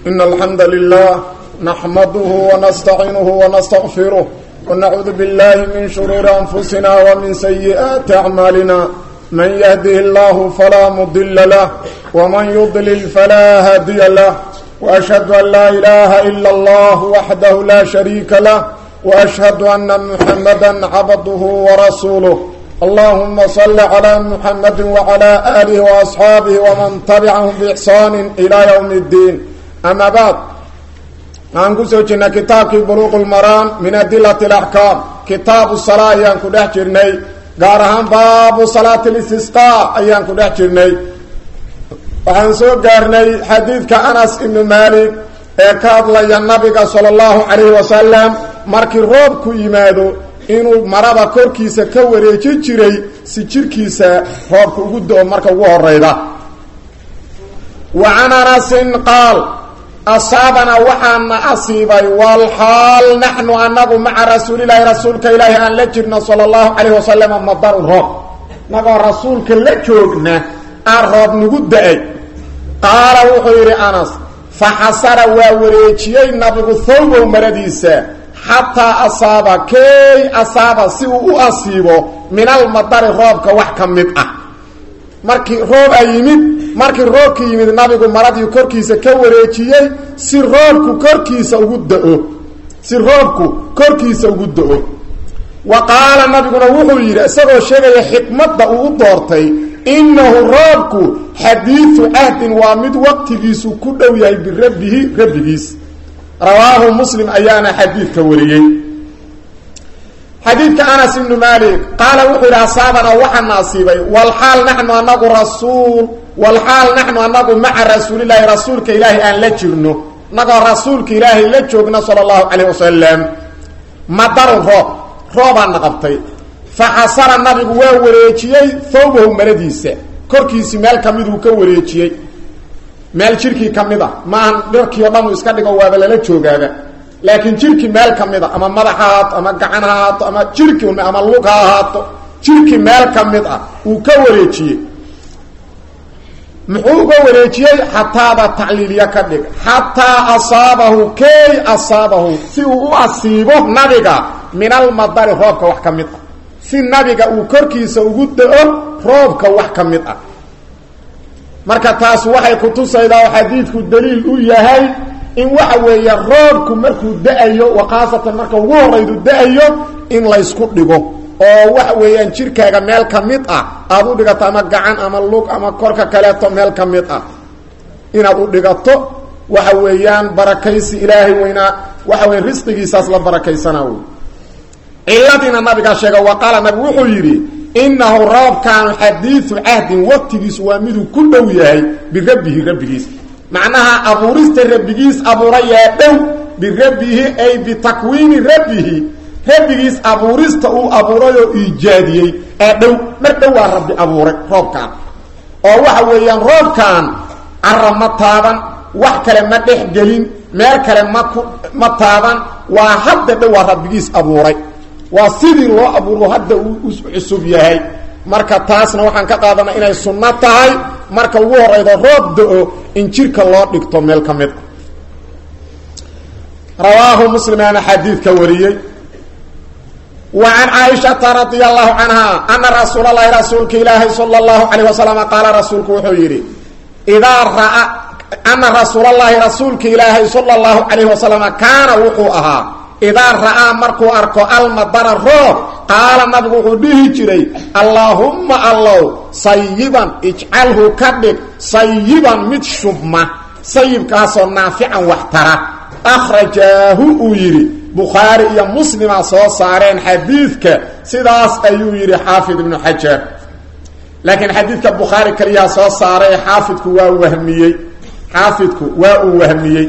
إن الحمد لله نحمده ونستعينه ونستغفره ونعوذ بالله من شرور أنفسنا ومن سيئات أعمالنا من يهده الله فلا مضل له ومن يضلل فلا هادي له وأشهد أن لا إله إلا الله وحده لا شريك له وأشهد أن محمدا عبده ورسوله اللهم صل على محمد وعلى آله وأصحابه ومن تبعهم بإحسان إلى يوم الدين أما بعد aan ku soo jirnay kitaabkii buluuq lmaraan min adilat alaxkaam kitaabu salaa ayaan ku dhex jirnay gaar ahaan baabu salaati listisqaa ayaan ku dhex jirnay waxaan soo gaarnay xadiidka anas ibnu maalik ee ka hadlaya nabiga sala allahu calayhi wasalam markii roob ku yimaado inuu marada korkiisa ka wareeji jiray si jirkiisa roobka ugu do-o marka ugu horeyda wa can anasin qaal asaabanaa waxaana asiibay walxaal naxnu anagu maca rasuulilaahi rasuulka ilaahi aan la jirno sala allahu calayh wasalam madarun roob nagoo rasuulka la joogna aan roob nagu da-ay qaala wuxuu yidhi anas fa xasara waa wareejiyey nabigu thawbow maradiisa xataa asaaba key asaaba si uu u asiibo min almadari roobka wax ka mid ah markii roob a yimid markii roobka yimid nabigu maradii korkiisa ka wareejiyey si roobku korkiisa ugu da-o si roobku korkiisa ugu da-o wa qaala nabiguna wuxuu yidhi isagoo sheegaya xikmadda uu u doortay innahu roobku xadiidu cahdin waa mid waqtigiisu ku dhow yahay birabbihi rabbigiis rawaahu muslim ayaana xadiidka wariyey xadiidka anas ibnu maalik qaala wuxuu yidhi asaabana waxaana asiibay walxaal naxnu anagu rasuul walxaal naxnu anagu maca rasuulilaahi rasuulka ilaahi aan la jirno nagoo rasuulka ilaahay la joogna sala allahu calayh wasalam madarun roob roobaana qabtay fa xasara nabigu waa wareejiyey thawbahu maradiisa korkiisii meel ka miduu ka wareejiyey meel jirkii ka mid a maahan dharkii o dhan uu iska dhigo waaba lala joogaaba laakiin jirkii meel ka mid a ama madax ha ahaato ama gacan ha ahaato ama jirki ama lug ha ahaato jirkii meel ka mid ah uu ka wareejiyey muxuu uga wareejiyey xataada tacliiliya ka dhig xataa asaabahu key asaabahu si uu u asiibo nabiga min almadari roobka wax ka mid ah si nabiga uu korkiisa ugu da-o roobka wax ka mid ah marka taas waxay kutusaydaa oo xadiidku daliil u yahay in waxa weeye roobku markuu da-ayo wa khaasatan marka ugu horaydu da-ayo in laysku dhigo oo waxa weeyaan jirkaaga meel ka mid ah aada u dhigato ama gacan ama lug ama korka kaleeto meel ka mid ah inaad u dhigato waxa weeyaan barakaysi ilaahay weynaa waxa weya risqigiisaas la barakaysanaa wey ciladiina nabigaa sheega wa qaala nabigu wuxuu yidhi inahu roobkaanu xadiidu cahdin waqtigiisu waa miduu ku dhow yahay birabbihi rabbigiis macnaha abuurista rabbigiis abuurayaa dhow birabbihi ay bitakwiini rabbihi rabbigiis abuurista uu abuuray oo iijaadiyey ee dhow mar dhow waa rabbi abuuray roobkaan oo waxa weeyaan roobkaan cara ma taaban wax kale ma dhex gelin meel kale ma ku ma taaban waa hadda dhow waa rabbigiis abuuray waa sidii loo abuuro hadda uu cusub yahay marka taasna waxaan ka qaadana inay sunno tahay marka ugu horeydo roob da-o in jirka loo dhigto meel ka mid a rawaahu muslimaana xadiidka wariyey wa can caaishata radia allahu canha ana rasuul allahi rasuulka ilaahi sala allahu calayh wasalam qaala rasuulku wuxuu yidhi idaa raa ana rasuulallaahi rasuulka ilaahay sala allahu calayh wasalam kaana wuxuu ahaa idaa ra'aa markuu arko almadara roob qaala nabigu wuxuu dhihi jiray allaahumma allow sayiban ijcalhu ka dhig sayiban mid shubma sayibkaasoo naafican wax tara akhrajaahu uu yidhi bukhaari iyo muslima soo saareen xadiidka sidaas ayuu yidhi xaafid ibnu xajar laakiin xadiidka bukhaari kaliyaa soo saaray ee xaafidku waa wahmiyey xaafidku waa uu wahmiyey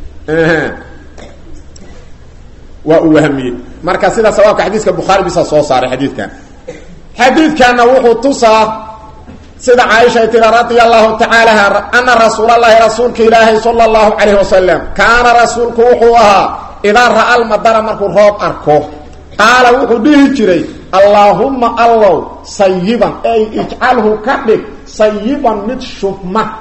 waa uu wahmiyey marka sida sawaabka xadiiska bukhaari bisa soo saaray xadiidkan xadiidkanna wuxuu tusaa sida caaisha ay tiri radia allahu tacaala ana rasuulalahi rasuulka ilaahay sala allahu calayh wasalam kaana rasuulku wuxuu ahaa idaa ra'a almadara markuu roob arko qaala wuxuu dhihi jiray allaahumma allow sayiban ay ijcalhu ka dhig sayiban mid shubma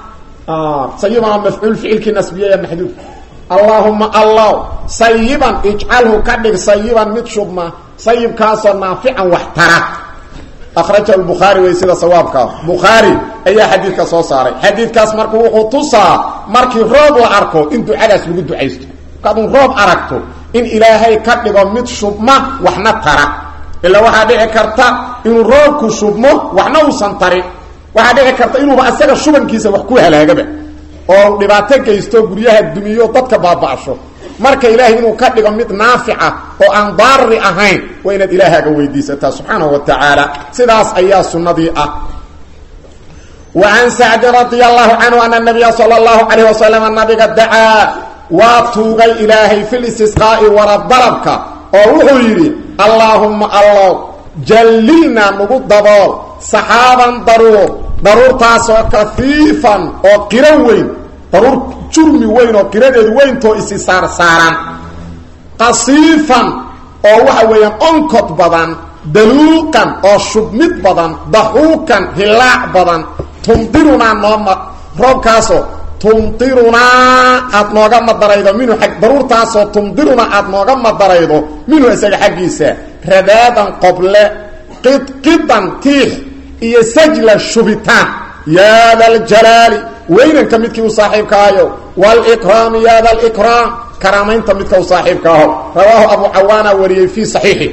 sayiban waa mafcuul ficilkii nasbiyaya maxduuf allaahuma allaw sayiban ijcalhu ka dhig sayiban mid shubma sayibkaasoo naafican wax tara akhrajahu lbukhaari wey sida sawaabkaa bukhaari ayaa xadiidka soo saaray xadiidkaas marka wuxuu tusaa markii roob la arko in ducadaas lagu ducaysto markaadun roob aragto in ilaahay ka dhigo mid shubma waxna tara ilaa waxaa dhici karta inuu roobku shubmo waxna uusan tarin waxaa dhici karta inuuba asaga shubankiisa wax ku halaagaba oo dhibaato geysto guryaha dumiyo dadka baaba'sho marka ilaahay inuu ka dhigo mid naafica oo aan daari ahayn waa inaad ilaahaaga weydiisataa subxaanahu wa tacaala sidaas ayaa sunnadii ah wa can sacdin radia allahu canhu ana nabiya sala allahu calayh wasalam nabiga dacaa waa tuugay ilaahay fi listisqaa'i waradalabka oo wuxuu yidhi allaahumma allow jallilnaa nagu dabool saxaaban daruur daruurtaasoo kafiifan oo qiro weyn daruur jurmi weyn oo qiradeedu weyntoo isi saarsaaran qasiifan oo waxa weeyaan onkod badan daluuqan oo shubmid badan daxuukan hilaac badan tumdirunaa nooma roobkaasoo tumdirunaa aada nooga madaraydo minhu ag daruurtaasoo tumdirunaa aada nooga madaraydo minhu isaga xaggiisa radaadan qoble qidqidan tiix iyo sajla shubitaan yaa da ljalaali weynanka midkii u saaxiibkaayo wlkraami ya da lkraam karaamaynta midka u saaxiibka aho rawaahu abu cawaana wariyey fi saxiixi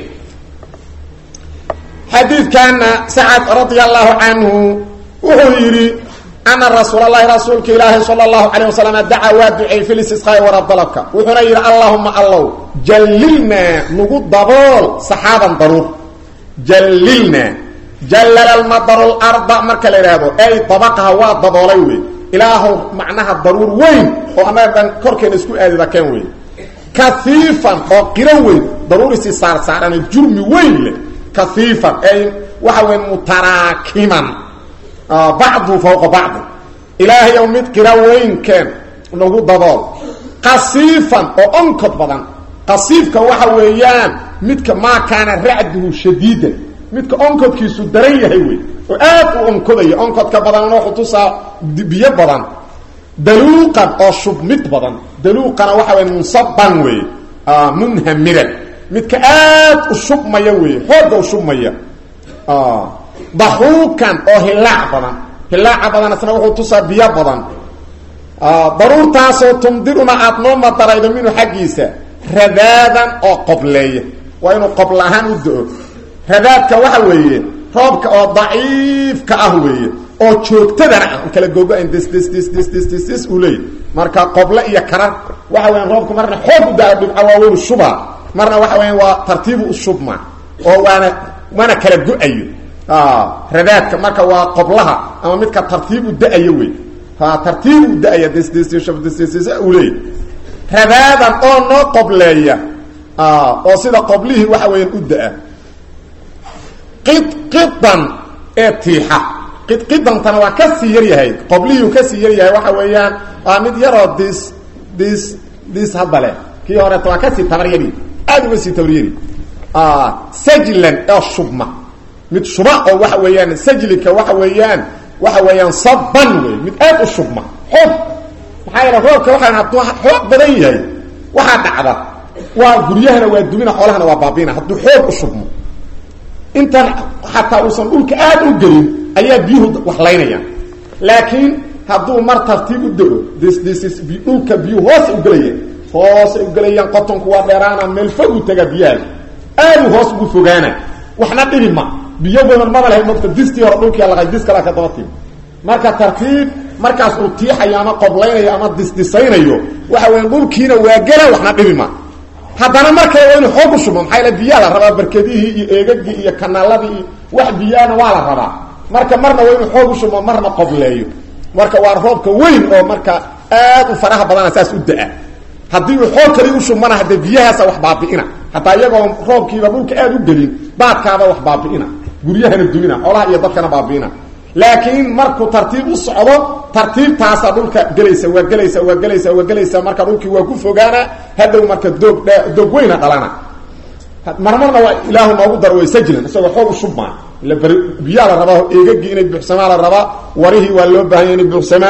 xadiidkana sacad radia allahu canhu wuxuu yidhi ana rasuul allahi rasuulka ilaahi sala allahu calayh wasalam dacaa waa duceey fi listisqaa'i waradalabka wuxuuna yidhi allahuma allow jallilnaa nagu dabool saxaaban daruur jallilnaa jallala lmadaru larda marka la idhaahdo ay dabaqaha waa daboolay wey ilaahow macnaha daruur weyn oo annaga dhan korkeena isku aadida keen wey kaiifan oo qiro weyn daruur isi saarsaaran jurmi weyn leh kaiifan ay waxa weya mutaraakiman bacdu fawqa bacdi ilaahayow mid qiro weynkeen nagu dabool qasiifan oo onkod badan qasiifka waxa weeyaan midka maa kaana racduhu shadiidan midka onkodkiisu daran yahay wey oo aad u onkodaya onkodka badan wuxuu tusaa biyo badan daluuqan oo shubmid badan daluuqana waxa wey munsaban wey munhamiran midka aad u shubmaya wey xooga u shubmaya daxuukan oo hilaac badan hilaaca badan isna wuxuu tusaa biyo badan daruurtaasoo tumdiruna aada noo madaraydo minhu xaggiisa radaadan oo qobleeya waa inuu qobla ahaan u do-o radaadka waxa weeye roobka oo daciifka ah weeye oo joogtadana ah kala googo-ayn ds ds ds ds ds ds ds uu leeyahy marka qoble iyo karar waxa weyan roobka marna xoog u daa dhibca waaweynu shubaa marna waxa weyan waa tartiibu u shubma oo waana mana kala go-ayo radaadka marka waa qoblaha ama midka tartiib u da-ayo wey tartiib u da-aya ds ds ds uu leeyahy radaadan oo noo qobleeya oo sida qoblihii waxa weeyaan u da-a qidqidan ee tiixa qidqidantana waa ka sii yar yahay qoblihii uu ka sii yar yahay waxa weeyaan waa mid yaroo dis dis dis haddale kii horeeta waa kasii tabaryari aada uga sii tabaryari sajlan oo shubma mid shuba oo waxa weeyaan sajlika waxa weeyaan waxa weeyaan saban wey mid aad u shubma xoog maxaa yeele roobka waxaa hadduu xoog badan yahay waxaa dhacda waa guryahana waa dumina xoolahana waa baabina hadduu xoog u shubmo intan xataa uusan dhulka aad u gelin ayaa biyuhu waxlaynayaan laakiin hadduu mar tartiib u dego dsds dhulka biyuhu hoosay ugelayaan hoosay ugelayaan qotonku waa dheeraana meel fog u tagaa biyahaas aadu hoos ugu fogaana waxna dhibi ma biyo badan maba lahay mogta distii hore dhulkia laqay dis kalaa ka daba timi marka tartiib markaas uu tiixayo ama qoblaynayo ama disdisaynayo waxa weya dhulkiina waa gela waxna dhibi ma haddana markale waa inu xoog u shubmo maxaa yaele biyaa la rabaa barkedihii iyo eegagii iyo kanaaladii iyo wax biyaana waa la rabaa marka marna waa inu xoog u shubmo marna qobleeyo marka waa roobka weyn oo marka aad u faraha badana saas u da-a haddii uu xoog kali u shubmana haddee biyahaasa wax baabi'ina hataa iyagoo roobkiiba dhulka aad u gelin baadkaaba wax baabi'ina guryahana dumina xoolaha iyo dadkana baabi'ina laakiin markuu tartiib u socdo tartiibtaasa dhulka gelaysa waa gelaysa waa gelaysa waa gelaysa marka dhulkii waa ku fogaana hadhow marka doog doog weyna dhalana marmarna waa ilaahu noogu daro way sajlan isagoo xoog u shubmaa ila bari biyaa la rabaa eegagii inay buuxsamaa la rabaa warihii waa loo baahanya inay buuxsamaan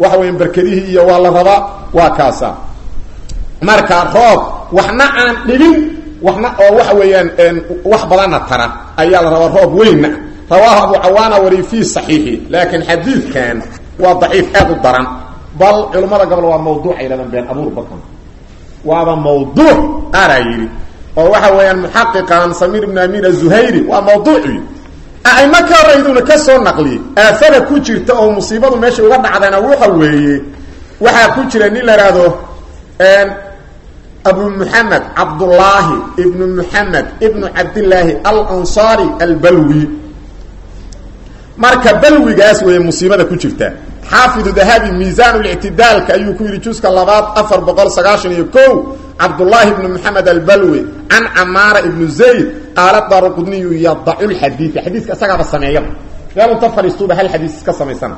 waxa weyan berkedihii iyo waa la rabaa waa kaasa marka roob waxna aan dhibin waxna oo waxa weeyaan wax badanna tara ayaa la rabaa roob weynna rawaahu abu cawaana wari fii saxiixi laakiin xadiidkan waa daciif aad u daran bal culimmada gobol waa mawduuc ay yidhahdaan been abuur bakan waaba mawduuc qaaraa yidhi oo waxa weeyaan muxaqiqan samiir ibn amiin azuhayri waa mawduuci aimo ka horeyduna ka soo naqliyey aafada ku jirta oo musiibadu meesha uga dhacdayna waxa weeye waxaa ku jira nin la ihahdo abu muxamed cabdullaahi ibnu muxamed ibnu cabdillaahi alansaari albalwi marka balwigaas weeye musiibada ku jirta xaafidu dahabi miisaan lictidaalka ayuu ku yidhi juska labaad afar boqol sagaashan iyo ko cabdullaahi ibnu moxamed albalwi can camaara ibnu zayd qaala daaruqudniyu yadacu lxadiida xadiiska isagaaba sameeyaba meel unta fadhiistuuba hal xadiis iska samaysana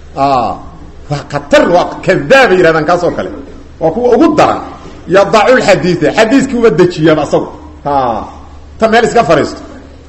waa katar waa kadaabay yihahdaan kaas oo kale waa kuwa ugu daran yadacu lxadiida xadiiskii uba dejiyaba asagu ta meel iska fadhiisto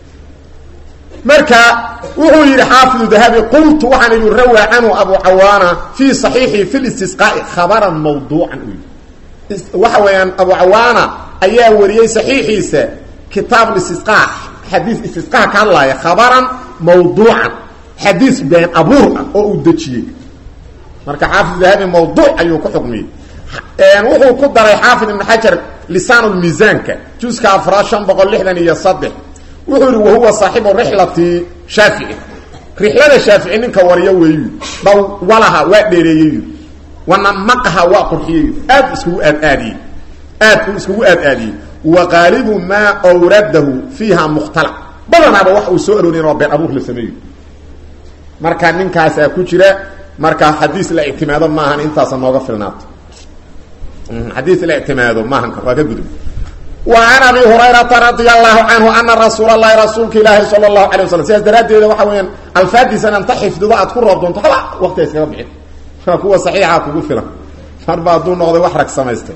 marka wuxuu yidhi xaafidu dahabi qultu waxaan idhi rawaa canhu abu cawaana fii صaxiixi fi listisqaa'i khabaran mawduucan u yidhi waxa weeyaan abu cawaana ayaa wariyey saxiixiisa kitaab istisqa xadiis istisqaa ka hadlaaya khabaran mawduucan xadiis been abuur ah oo uu dejiyey marka xaafid dahabi mawduuc ayuu ku xukmiyey wuxuu ku daray xaafid ibn xajar lisaan miisaanka juska afraad shan boqol lixdan iyo saddex wuxuu yihi wahuwa saaxibu rixlati shaafici rixlada shaafici ninka wariyo weeyu dawalaha waa dheereeyey wanamaqaha waa qurxiyey aad iskugu aadaadiyey aad uu iskugu aadaadiyey wa qaalibu maa awradahu fiiha mukhtalac badanaaba wax uu soo arooriyen waa been abuur la sameeyo marka ninkaasaa ku jira marka xadiis la ictimaado maahan intaasa nooga filnaato xadiis la ictimaado maahan waa ka gudub وعن أبي هريرة رضي الله عنه أن رsuuل اللhi رasuulka ilaahi sلى الله عليه وسلم sidaas daraadeeda waxa weyaan alfaadiisana inta xifdido aad ku roob doonto haba waktiga iskaga bixin kuwa صaxiixa kugu filan marba hadduu noqday wax rag samaystay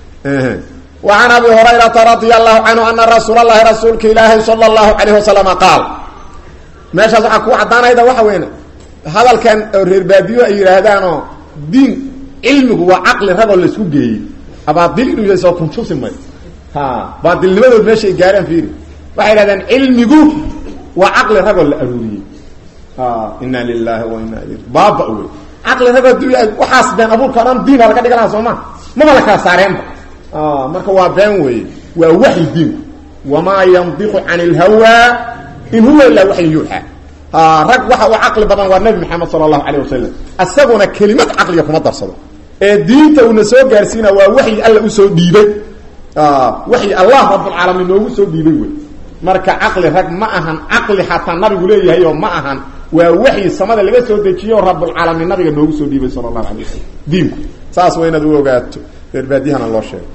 وعن أبي هريرة رضي الله عنه أن رsuuل اللhi رasuulka ilaahi صلى الله عليه وسلم قاaل meeshaas waxaa ku cadaanayda waxa weyn hadalkan reer baadiyo ay yidhaahdaanoo diin cilmigu waa caqli ragoo laisku geeyey abaadil inuu yahay soo kuntusi may baadilnimadood meeshay gaaraan fiiri waxay dhahdeen cilmigu waa caqli ragoo la aruuriyey ina lilahi wa ina il baaba wey caqli ragoo du waxaas been abuurka o dhan diina laga dhiga lahaa soo ma maba la kala saareenba marka waa been weeye waa waxyi diinku wamaa yandiqu can اlhawaa in huwa ilaa waxyin yuuxa rag waxa uu caqli badan waa nebi maxamed sala allahu alayh wasalam isaguna kelimad caqliga kuma darsado ee diinta uuna soo gaarsiina waa waxyi alla usoo dhiibay waxyi allah rabbulcaalamiin noogu soo dhiibay wey marka caqli rag ma ahan caqli xataa nabigu leeyahay oo ma ahan waa waxyi samada laga soo dejiye oo rabbulcaalamiin nabiga noogu soo dhiibay sala allahu alay wasalam diinku saas waa inaad u ogaato reerbaadiyahana loo sheego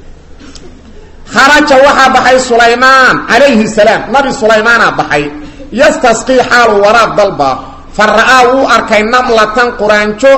kharaja waxaa baxay sulaymaan calayhi salaam nabi sulaymaana baxay yastasqii xaalu waraaq dalba fa ra'aa wuu arkay namlatan quraanjo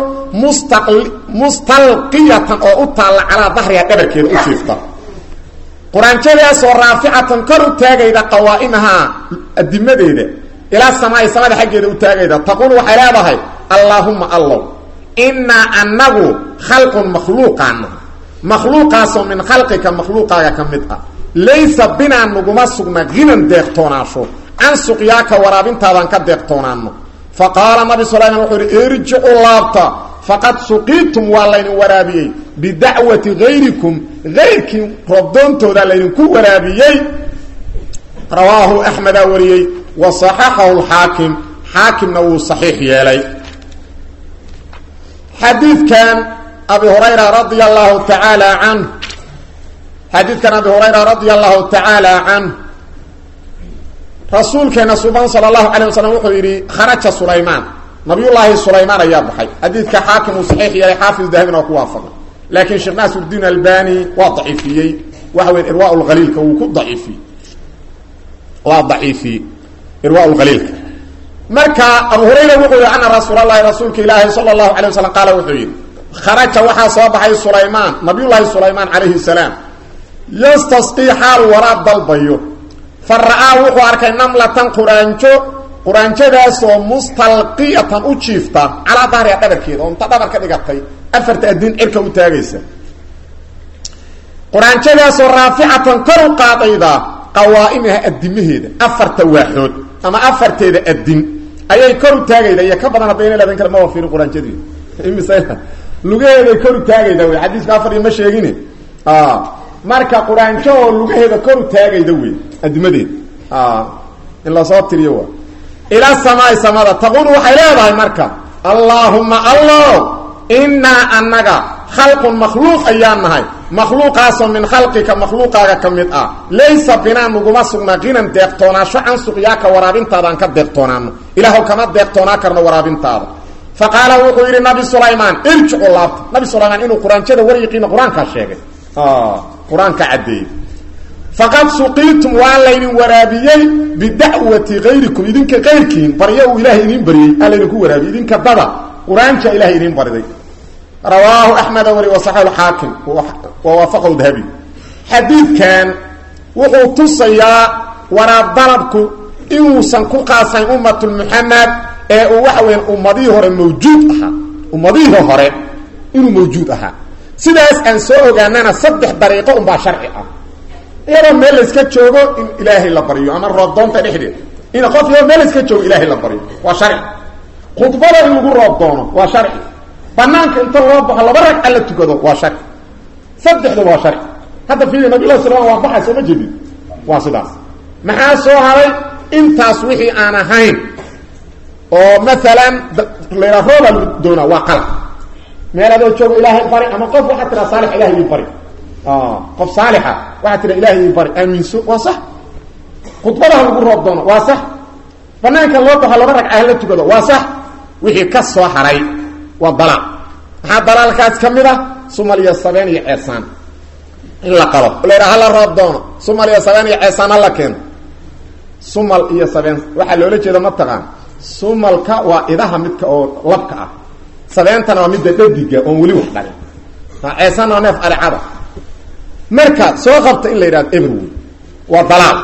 mustalqiyatan oo u taalla calaa dahriha dhabarkeeda u jiifta quraanjadaasoo raaficatan kor u taagayda qawaa'imahaa adimadeeda ilaa samaai samada xaggeeda u taagayda taquul waxay leedahay allaahumma allow innaa annagu khalqun makhluuqaana makhluuqaasoo min khalqika makhluuqaaga ka mid ah laysa binaa naguma sugna hinan deeqtoonaasho can suqyaaka waraabintaadaan ka deeqtoonaano fa qaala nabi sulayman wuxuu ihi irjicu laabta faqad suqiitum waa laydin waraabiyey bidacwati hayrikum hayrkii roobdoontooda laydinku waraabiyey rawaahu axmedaa wariyey wa saxaxahu lxaakim xaakimna wuu saxiix yeelay xadiidkan abi hurayra radia allahu tacaala canh xadiidkan abi hurayra radia allahu tacaala canh rasuulkeena suban sala allahu alay wasalam wuxuu yidhi kharaja sulaymaan nabiyullaahi sulaymaan ayaa baxay xadiidka xaakim uu saxiix yeelay xaafid dahabina waa ku waafaqay laakiin sheekh naasirdiin albani waa daciifiyey waxa weya irwa lhaliilka wuu ku daciifiyey waa daciifiyey irwa lhaliilka marka abu hurayra wuxuu yihi ana rasuul allahi rasuulka ilaahi sala allahu alay wasalam qaala wuxuu yidhi kharaja waxaa soo baxay sulaymaan nabiyullaahi sulaymaan calayhi salaam yastasqii xaal waraab dalbayo fa ra'aa wuxuu arkay namlatan quraanjo quraanjadaasoo mustalqiyatan u jiifta calaa dahriha dhabarkeeda oo inta dhabar ka dhigatay afarta adin cirka u taagaysa quraanjadaasoo raaficatan kor u qaadayda qawaaimaha adimaheeda afarta waaxood ama afarteeda adin ayay kor u taagayda iyo ka badan haddayna leedan kara maba fiirin quraanjadii imise lugaheeday kor u taagayda wey xadiiska afar iyo ma sheegine marka quraanjo oo lugaheeda kor u taagayda wey adimadeeda in lasoo tiriyo waa ila samaai samada taquulu waxay leedahay marka allaahuma allow innaa annaga khalqun makhluuq ayaan nahay makhluuqaasoo min khalqika makhluuqaaga ka mid ah laysa binaa nuguma sugnaa qinan deeqtoonaasho can suqyaaka waraabintaadaan ka deeqtoonaano ilaahw kama deeqtoonaa karno waraabintaada fa qaala wuxuu yidhi nabi sulaymaan irjicu laabta nabi sulaymaan inuu quraanjada waryiqiina qur-aankaa sheegay qur-aanka caddeeyey faqad suqiitum waa laydin waraabiyey bidacwati kayrikum idinka kayrkiin baryo uu ilaahay idiin baryey aa laydinku waraabiyey idinka dada qur-aanka ilahay idiin bariday rawaahu axmeda wari wasaxahu lxaakim wa waafaqahu dahabi xadiidkan wuxuu tusayaa waraab dalabku inuusan ku qaasayn ummatulmuxamed ee uu waxa weya ummadihii hore mawjuud ahaa ummadihii hore inuu mawjuud ahaa sidaas aan soo ogaanana saddex dariiqo unbaa sharci ah iyadoo meel layska joogo in ilaahay la baryo ama roobdoonta dhexdeed in qof iyadoo meel layska joogo ilaahay la baryo waa sharci khudbada in lagu roob doono waa sharci banaanka inta loo baxo laba ragca la tukado waa sharci saddexda waa sharci hadda fiiri nabilah slam waa baxay soo ma jeedin waa sidaas maxaa soo haray intaas wixii aan ahayn oo maalan layha rooba lagu doonaa waa qalab meel adoo joogo ilaahay bari ama qof waxaa tiraa saalix ilahay ii bari qof saalixa waxaa tira ilahay ii bari aaminso waa sax khudbadaha lagu roob doono waa sax banaanka loo baxo laba ragca hala tukado waa sax wixii ka soo haray waa dalaal maxaa dalaalkaas ka mid ah sumal iyo sabeen iyo ceesaan in la qalo la yidhaha hala roob doono sumal iyo sabeen iyo ceesaan hala keeno sumal iyo sabeen waxaa loola jeeda mataqaan sumalka waa idaha midka oo labka ah sabeentana waa midda dhadiga oon weli wax dhalin ceesaanna waa neef alecada marka soo qabta in la yidhahdo everwood waa dalaal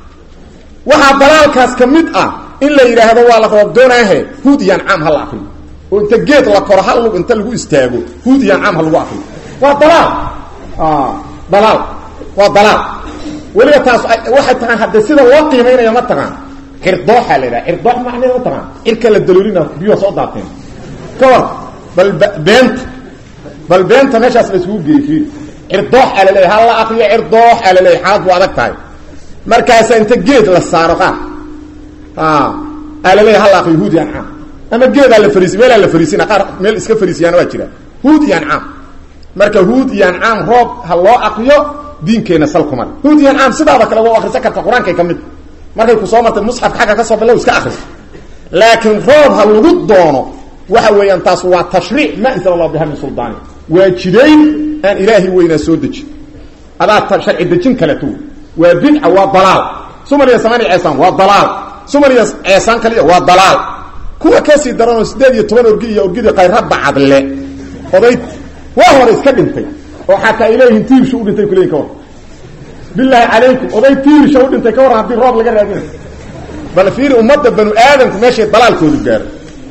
waxaa dalaalkaas ka mid ah in la yidhaahdo waa la roob doonaahe huud iyo ancaam ha la akriyo oo inta geed la koro hal lug inta lagu istaago huud iyo ancaam ha lagu akriyo waa dalaal dalaal waa dalaal weliba taas waxay tahaan hadde sida loo qiimaynaya ma taqaan cirdooxaa la yidhaha cirdoox macneed ma taqaan cirka la daloolina biyuha soo daateen ka war bal beenta bal beenta meeshaas la isugu geeyey fiir cirdoox aa laleeyahy hal la akriyo cirdoox aa laleeyahy xaalad bu adag tahay markaasa inta geed la saaro qaar aa laleeyahy hal la akriyo huud iyo ancaam ama geedaa la fariisi meelaa la fariisina qaar meel iska fariisiyaana waa jira huud iyo ancaam marka huud iyo ancaam roob ha loo akriyo diinkeenna sal kumar huud iyo ancaam sidaada kale waa akrisan karta qur-aankay ka mid markay ku soo martay musxafka xagga ka soo bilow iska akriso laakiin roob ha lagu doono waxa weeyaan taas waa tashriic ma anzala allah biha min suldaani waa jidayn aan ilaahay weynaa soo dejin adaa sharci dejin kaleto waa bidca waa dalaal sumaliya samaaniya ceesaan waa dalaal sumaliya ceesaan kaliya waa dalaal kuwa kasii daranoo sideed iyo toban orgi iyo orgidii kayradda cadle oday waa hore iska dhintay oo xataa ay leeyihiin tiirsha u dhintay kuleyin ka war bilaahi calaykum oday tiirsha u dhintay ka warran haddii roob laga raadinayo bal fiiri ummadda banu aadamku meeshay dalaalkoodu gaaro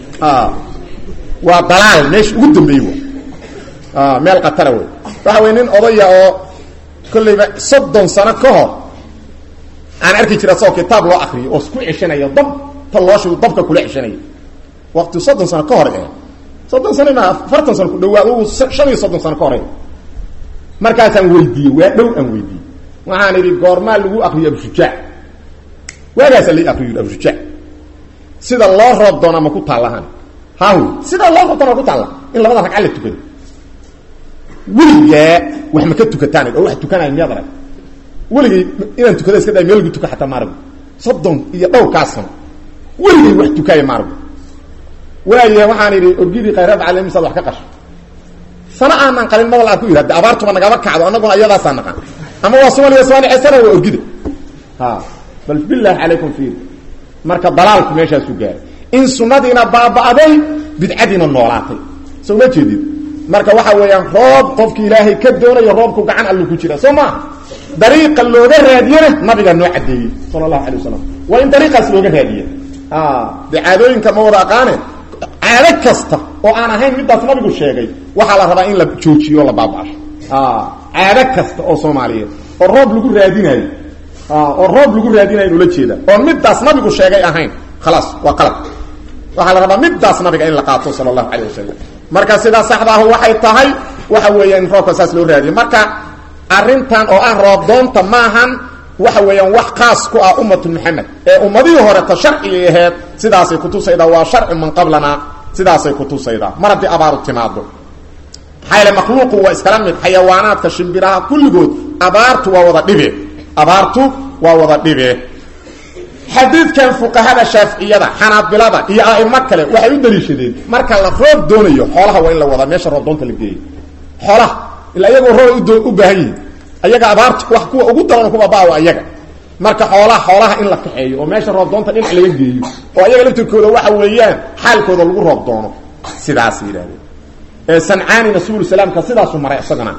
waa dalaal meesha ugu dambeeyey w meel katara wey waxa wey nin odaya oo kollayba soddon sano ka hor aan arki jira asagoo kitaab loo akriyo oo isku ceshanayo dab ta looshu dabka kula ceshanayo waqti soddon sano ka hor eh soddon sano ma afartan sano ku dhawaa u shan iyo soddon sano ka hore markaasaan weydiiyey waa dhow aan weydiiyey waxaan idhi goormaa lagu akriyo abshujaac waagaasaa lai akriyo abshujaac sida loo roob doona ma ku taallahaan haw sidaa loo roob doona ma ku taalla in labada ragca la tukado weligaa wax ma ka tukataan oo wax tukanaya miyaad arag weligay inaan tukada iska day meel lagu tuka xataa maarag soddon iyo dhowrkaa sano weligay wax tukaaya maarag waaya waxaan idhi orgidii khayraad calemisaad wax ka qasho sana aanan qalin madal aad ku yidhi hadde abaartuba nagama kacdo annaguna iyadaasaa naqan ama waa somaliya somalia sana waa orgida ha bal bilaahi calaykum fiir marka dalaalku meeshaasu gaaray in sunadiina baaba'day bidcadiina noolaatay soo ma jeedid marka waxa weeyaan roob qofki ilaahay ka doonayo roobku gacan allu ku jira soo maa dariiqa looga raadiyena nabigaa noo caddeeyey sala allahu alay wasalam waa in dariiqaas looga raadiya dee caadooyinka ma wada aqaane caado kasta oo aan ahayn midaas nabigu sheegay waxaa la rabaa in la joojiyo o la baaba'asho caado kasta oo soomaaliyeed oo roob lagu raadinayo oo roob lagu raadinayo in ula jeeda oon midaas nabigu sheegay ahayn khalaas waa qalab waxaa la rabaa midaas nabiga in la qaato sala allahu calayh wasalam marka sidaa saxdaahu waxay tahay waxa weeyaan in roobka saas loo raadiyo marka arrintan oo ah roobdoonta maahan waxa weeyaan wax khaas ku ah ummatu maxamed ee ummadihii horeta sharcigay aheed sidaasay kutusaydaa waa sharcu man qablana sidaasay kutusaydaa mar haddii abaaru timaado maxaa yaele makhluuqu waa iskala mid xayawaanaadka shimbiraha kulligood abaartu waa wada dhibe abaartu waa wada dhibe xadiidkan fuqahada shaaficiyada xanaabilada iyo a'imo kale waxay u daliishadeen marka la roob doonayo xoolaha waa in la wadaa meesha roobdoonta la geeyo xoolaha ila iyagoo roob u baahan yihin ayaga abaarta wax kuwa ugu daran kuwa baawa ayaga marka xoolaha xoolaha in la kaxeeyo oo meesha roobdoonta dhinac laga geeyo oo ayaga laftirkooda waxa weeyaan xaalkooda lagu roob doono sidaas yidhahdeen ee sancaanina suul salaamka sidaasu maray isagana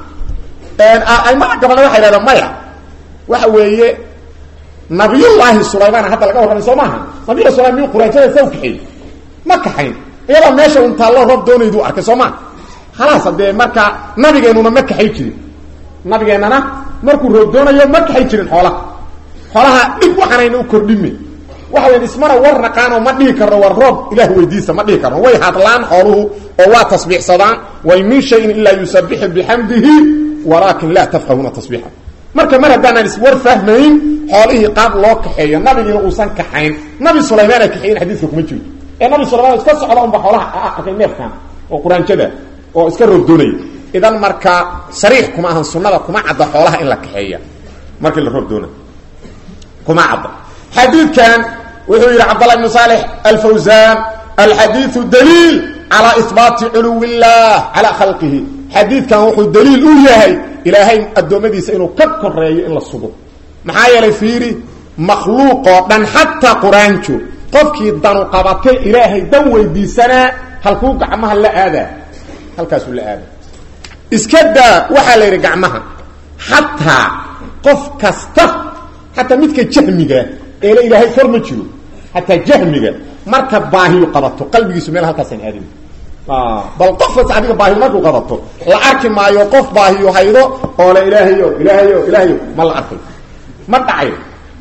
aimada gabalna waxay yidhahdeen maya waxa weeye nabiyullaahi sulaymaan hadda laga warramay soo maaha nabiyulla sulayman miyuu quraanjada sa u kaxeeyey ma kaxayn iyadoo meesha un taallo roob doonaydu arkay soo maa khalaas haddee marka nabigeennuna ma kaxay jirin nabigeennana markuu roob doonayo ma kaxay jirin xoolaha xoolaha dhib waxanayna u kordhime waxa weya ismana war naqaanoo ma dhihi karno war roob ilaah weydiisa ma dhihi karno way hadlaan xooluhu oo waa tasbiixsadaan way min shayin ilaa yusabixu bixamdihi walaakin laa tafqahuuna tasbiixa marka mar haddaanaan iswar fahmayn xoolihii qaab loo kaxeeyo nabigiina uusan kaxayn nabi sulaymaana kaxeeyin xadiiska kuma jirto ee nabi sulaymaan iska socda unba xoolaha arkay neefkan oo quraanjada oo iska roob doonaya idan marka sariix kuma ahan sunnada kuma cadda xoolaha in la kaxeeya markii la roob doonay kuma cadda xadiidkan wuxuu yidhi cabdallah ibnu saalix alfawsaan alxadiidu daliil calaa ihbaati culuwi illah calaa khalqihi xadiidkan wuxuu daliil u yahay ilaahay addoommadiisa inuu ka koreeyo in la sugo maxaa yeelay fiiri makhluuqoo dhan xataa quraanjo qofkii danu qabatay ilaahay dan weydiisanaa halkuu gacmaha la aadaa halkaasuu la aadaa iska daa waxaa la yidhi gacmaha xataa qof kasta xataa midka jahmiga eele ilaahay kor ma jiro xataa jahmiga marka baahiyu qabato qalbigiisu meel halkaasaan aadin bal qofkas adiga baahiyu markuu qabato la arki maayo qof baahiyu haydo oo le ilaahayo ilaahayo ilaahayo ma la arkay ma dhacayo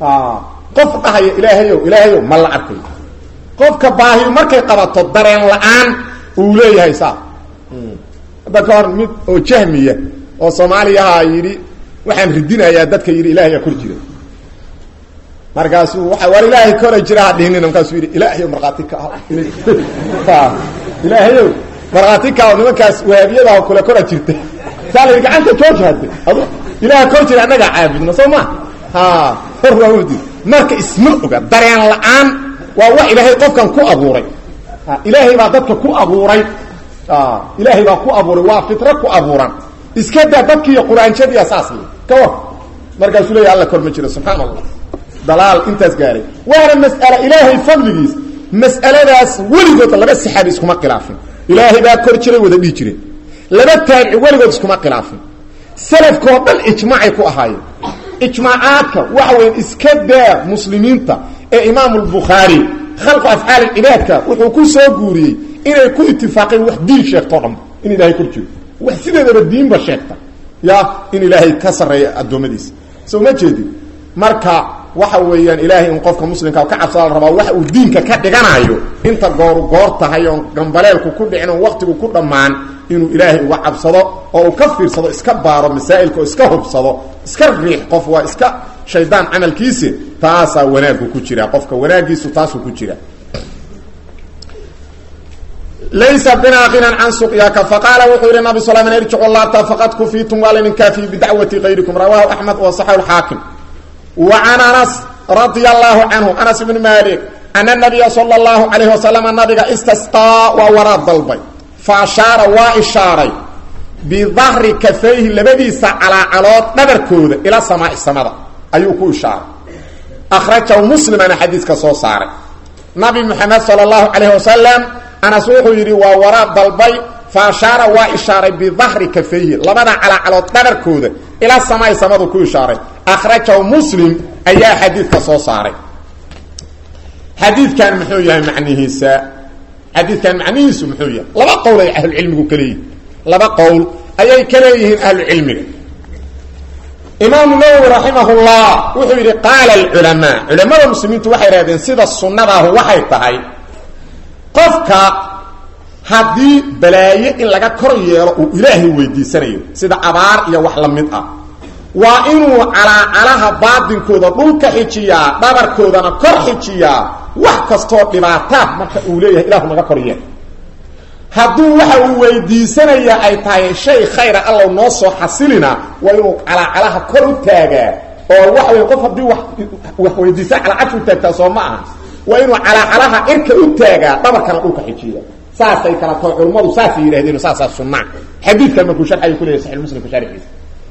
qof dhahayo ilaahayo ilaahayo ma la arkay qofka baahiyu markay qabato dareen la-aan uu leeyahay saa hadda ka hor mid oo jahmiya oo soomaaliyaha yidhi waxaan ridinayaa dadka yidhi ilaahaya kor jira markaasuu waa war ilaahay kora jira ha dhihinina markaasuu yidhi ilaahayo markhaati ka ah ilaahayow markhaati ka ah nimankaas wahaabiyadaha kule kora jirta saa la yidhi gacanta jooji hadde adu ilaaha kor jira annagaa caabudna soo ma ha hor waa wadi marka isma oga dareen la-aan waa wax ilaahay qofkan ku abuuray ilaahay baa dadka ku abuuray ilaahay baa ku abuuray waa fitro ku abuuran iska daa dadkiiyo quraanjadiiya saas le ka war markaasuu leeya alla kor ma jiro subxaan allah dalaal intaas gaaray waana mas'ala ilaahay fadligiis mas'aladaas weligood laba saxaabi iskuma khilaafin ilaahay baa kor jiray wada dhihi jireen laba taabici weligood iskuma khilaafin salafkoo dhan ijmaacay ku ahaayeen ijmaacaadka waxa weya iska daa muslimiinta ee imaamu lbukhaari khalqu afcaal cibaadka wuxuu ku soo guuriyey inay ku itifaaqeen wax diin sheegtoo dhanba in ilaahay kor jiro wax sideedaba diinba sheegta ya in ilaahay ka sarreeya addoommadiisa soo ma jeedin marka waxa weeyaan ilaahay in qofka muslimka ka cabsada la rabaa waxa uu diinka ka dhiganayo inta gooru goor tahay oon gambaleelku ku dhicin oon waqtigu ku dhammaan inuu ilaahay uga cabsado oo uu ka fiirsado iska baaro masaa'ilka oo iska hubsado iska riix qof waa iska shaydaan camalkiisi taasaa wanaaggu ku jira qofka wanaagiisu taasuu ku jira laysa binaa kinan can suqyaka faqaala wuxuu yihi nabi sl irjicu laabta faqad kufiitum waa laydin kaafiyey bidacwati kayrikum rawaahu axmed wa saxahu lxaakim wa can anas radia allahu canhu anas ibni malik ana nabiya sala allahu calayhi wasalama nabiga istasqaa waa waraad dalbay fa ashaara waa ishaaray bidahri kafayhi labadiisa calaacalood dhabarkooda ila samaai samada ayuu ku ishaaray akhrajahu muslimana xadiiska soo saaray nabi moxamed sala allahu calayhi wasalam anas wuxuu yidhi waa waraad dalbay fa ashaara waa ishaaray bidahri kafayhi labada calaacalood dhabarkooda ila samaai samadu ku ishaaray akhrajahu muslim ayaa xadiidka soo saaray xadiidkan muxuu yahay macnihiisa xadiidkan macnihiisu muxuu yahay laba qowl ay ahlucilmigu ka leeyihin laba qowl ayay ka leeyihiin ahlucilmiga imaamu nawowi raximahullah wuxuu yidhi qaala alculamaa culamada muslimiintu waxay idhahdeen sida sunnadaahu waxay tahay qofka haddii balaaye in laga kor yeelo uu ilaahay weydiisanayo sida abaar iyo wax la mid ah waa inuu calaacalaha baadinkooda dhulka xijiyaa dhabarkoodana kor xijiyaa wax kastoo dhibaataa marka uu leeyahay ilahu naga kor yeel hadduu waxa uu weydiisanaya ay tahay shay khayra allow noo soo xasilina waa inuu calaacalaha kor u taagaa oo waxa wey qof haddii wa wax weydiisa calacashu taagtaa soo ma aha waa inuu calaacalaha cirka u taagaa dhabarkana dhulka xijiya saasay kala tao culummadu saasay yidhahdeen saasaa sunnaa xadiidkan markuu sharxayo ku leyahy saxi muslimka sharxiisa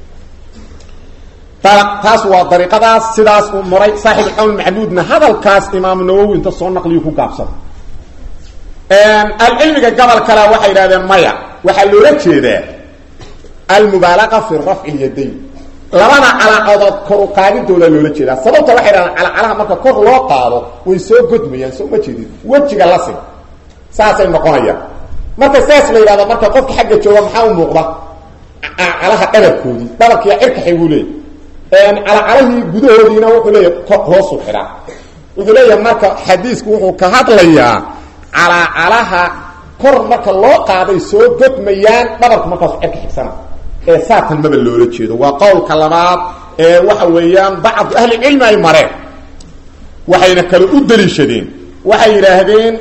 taas waa dariiqadaas sidaas uu maray saaxib alqawl maxamuudna hadalkaas imaamu nawowi inta soo naqliyu ku gaabsada alcilmiga gobol kale waxay yidhahdeen maya waxaa loola jeedaa almubaalaqa fi rafci lyadayn labada calaacadood kor u qaadidooda loola jeedaa sababta waxay dhahdeen calacalaha marka kor loo qaado way soo godmayaan soo ma jeedid wejiga la sin saasay noqonayaan marka saas la yidhahdo marka qofka xagga jooga maxaa u muuqda calaha dhabarkoodii dhabarkiiya cirka xiguu leeyay calacalahii gudahoodiina wuxuu leeyahay hoosu xidhaa wuxuu leeyahay marka xadiisku wuxuu ka hadlayaa calacalaha kor marka loo qaaday soo godmayaan dhabarku markaasu cirka xigsana ee saatan maba loola jeedo waa qowlka labaad ee waxa weeyaan bacdu ahlicilmi ay mareen waxayna kale u daliishadeen waxay yidhaahdeen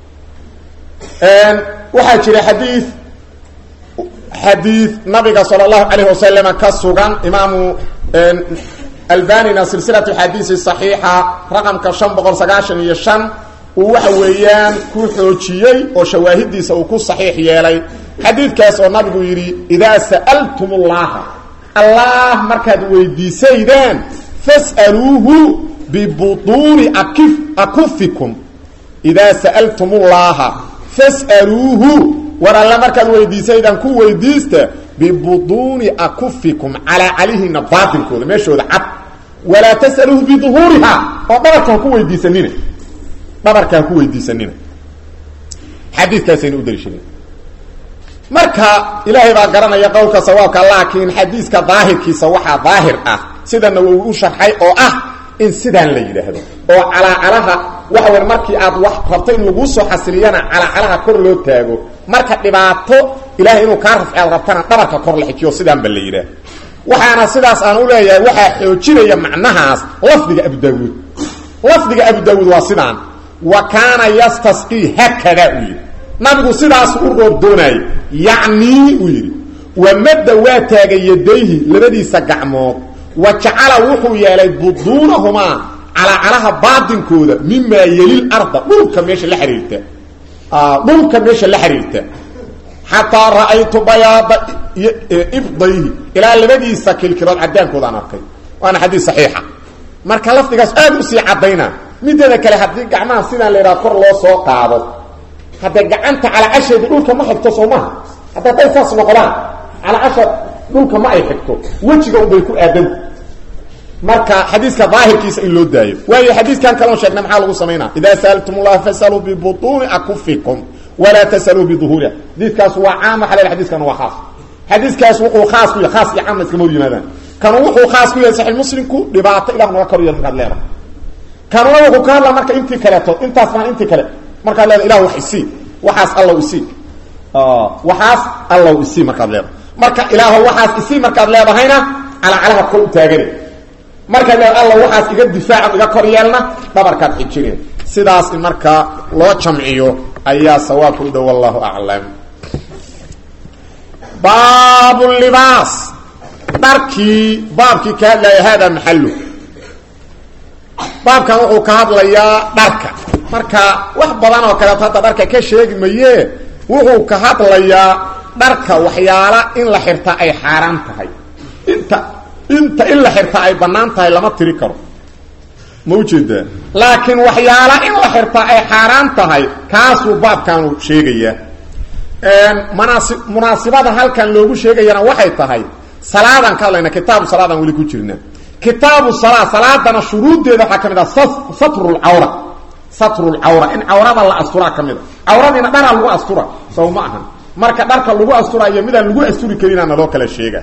waxaa jira xadiid xadiid nabiga sala allahu calayh wasalam ka sugan imaamu albanina silsilatu xadiisi saxiixa raqamka shan boqol sagaashan iyo shan uu waxa weeyaan ku xoojiyey oo shawaahidiisa uu ku saxiix yeelay xadiidkaas oo nabigu yidhi idaa sa'altum ullaha allah markaad weydiisaydaan fas'aluuhu bibutuuni akif akufikum idaa sa'altum ullaha fas'aluuhu war alle markaad weydiisaydaan ku weydiista bibutuuni akufikum calaa calihiina baatilkooda meeshooda cad walaa tas'aluuhu biduhuuriha oo dhabarka ha ku weydiisanina dhabarka ha ku weydiisanina xadiidkaasayna u daliishadeen marka ilaahay baa garanaya qowlka sawaabka laakiin xadiiska daahirkiisa waxaa daahir ah sidana uu u sharxay oo ah in sidaan la yidhaahdo oo calaacalaha waxa weya markii aad wax rabto in laguu soo xasiliyana calaacalaha kor loo taago marka dhibaato ilahay inuu kaa rafci aad rabtana dhabarka kor la xijiyo sidaanba la yidhaah waxaana sidaas aan u leeyahay waxaa xoojinaya macnahaas lafdiga abu daawuud lafdiga abu daawuud waa sidaan wa kaana yastasqii haakada uu yidhi nabigu sidaasu u roob doonaayey yacnii uu yidhi wamadda waa taagay yadayhi labadiisa gacmood wa jacala wuxuu yeelay buduunahumaa calaacalaha baadinkooda mimaa yelil arda dhulka meesha la xiriirta dhulka meesha la xiriirta xataa ra'aytu bayaada ibdayhi ilaa labadiisa kilkilood caddaankoodaan arkay waana xadiis saxiixa marka lafdigaas aad u sii caddayna mideeda kale haddii gacmaha sidaan la yidhaha kor loo soo qaado haddee gacanta calaacasheeda dhulka ma xigto soo maha hadda hadday saas noqdaan calaacasha dhulka ma ay xigto wejiga unbay ku aadanta marka xadiiska daahirkiisa in loo daayo waayo xadiiskan kaloo sheegna maxaa lagu samaynaa idaa sa'altum llaha fasaluu bibutuuni akufikum walaa tasaluu biduhuuriha xadiiskaas waa caam waxa la xadiiskan waa khaas xadiiskaas wuxuu khaas ku yahay khaas iyo caamna iskama hor yimaadaan kanu wuxuu khaas ku yahay saxiix muslimku dhibaato ilah naga kor yeel markaad leedahay kanuna wuxuu ka hadlaa marka intii kaleeto intaas maan intii kale markaad leedahay ilah wax isii waxaas allow isii waxaas allow isii markaad leedahay marka ilaaho waxaas isii markaad leedahayna calacalaha kor u taagane markaad leedahay alla waxaas iga difaaca iga kor yeelna dhabarkaad xijineen sidaas in markaa loo jamciyo ayaa sawaabka u dhow wallahu aclam baabu libaas dharkii baabkii ka hadlaya hada maxalu baabkan wuxuu ka hadlayaa dharka marka wax badan oo kaleeto hadda dharka ka sheegi maye wuxuu ka hadlayaa dharka waxyaala in la xirta ay xaaraan tahay inta inta in la xirta ay bannaan tahay lama tiri karo ma ujeedaa laakiin waxyaala in la xirta ay xaaraan tahay kaasuu baabkaanu sheegayaa manaasi munaasibada halkan loogu sheegayana waxay tahay salaadan ka hadlayna kitaabu salaadan weli ku jirna kitaabu salaa salaadana shuruuddeeda waxaa ka mid ah satrulcawra satrulcawra in cawrada la asturaa ka mida cawradiina dharaa lagu astura saw ma ahan marka dharka lagu asturayo midaan lagu asturi karinaa naloo kala sheega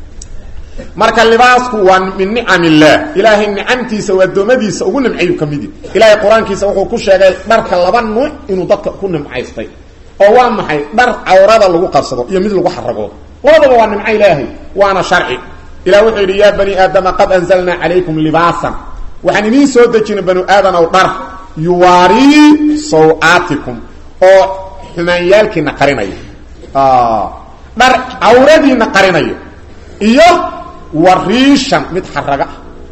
marka libaasku waa min nicam illaah ilaahay nicamtiisa waa adoomadiisa ugu nimcayu ka midi ilaahay qur-aankiisa wuxuu ku sheegay dharka laba nuuc inuu dadka ku nimcaystay oo waa maxay dhar cawrada lagu qarsado iyo mid lagu xaragoodo labadaba waa nimco ilaahay waana sharci ilah wuxuu yidhi yaa bani aadama qad anzalnaa calaykum libaasan waxaan idiin soo dejinay banu aadanow dhar yuwaarii saw-aatikum oo xumaanyaalkiina qarinaya dhar cawradiina qarinaya iyo wariishan mid xaraga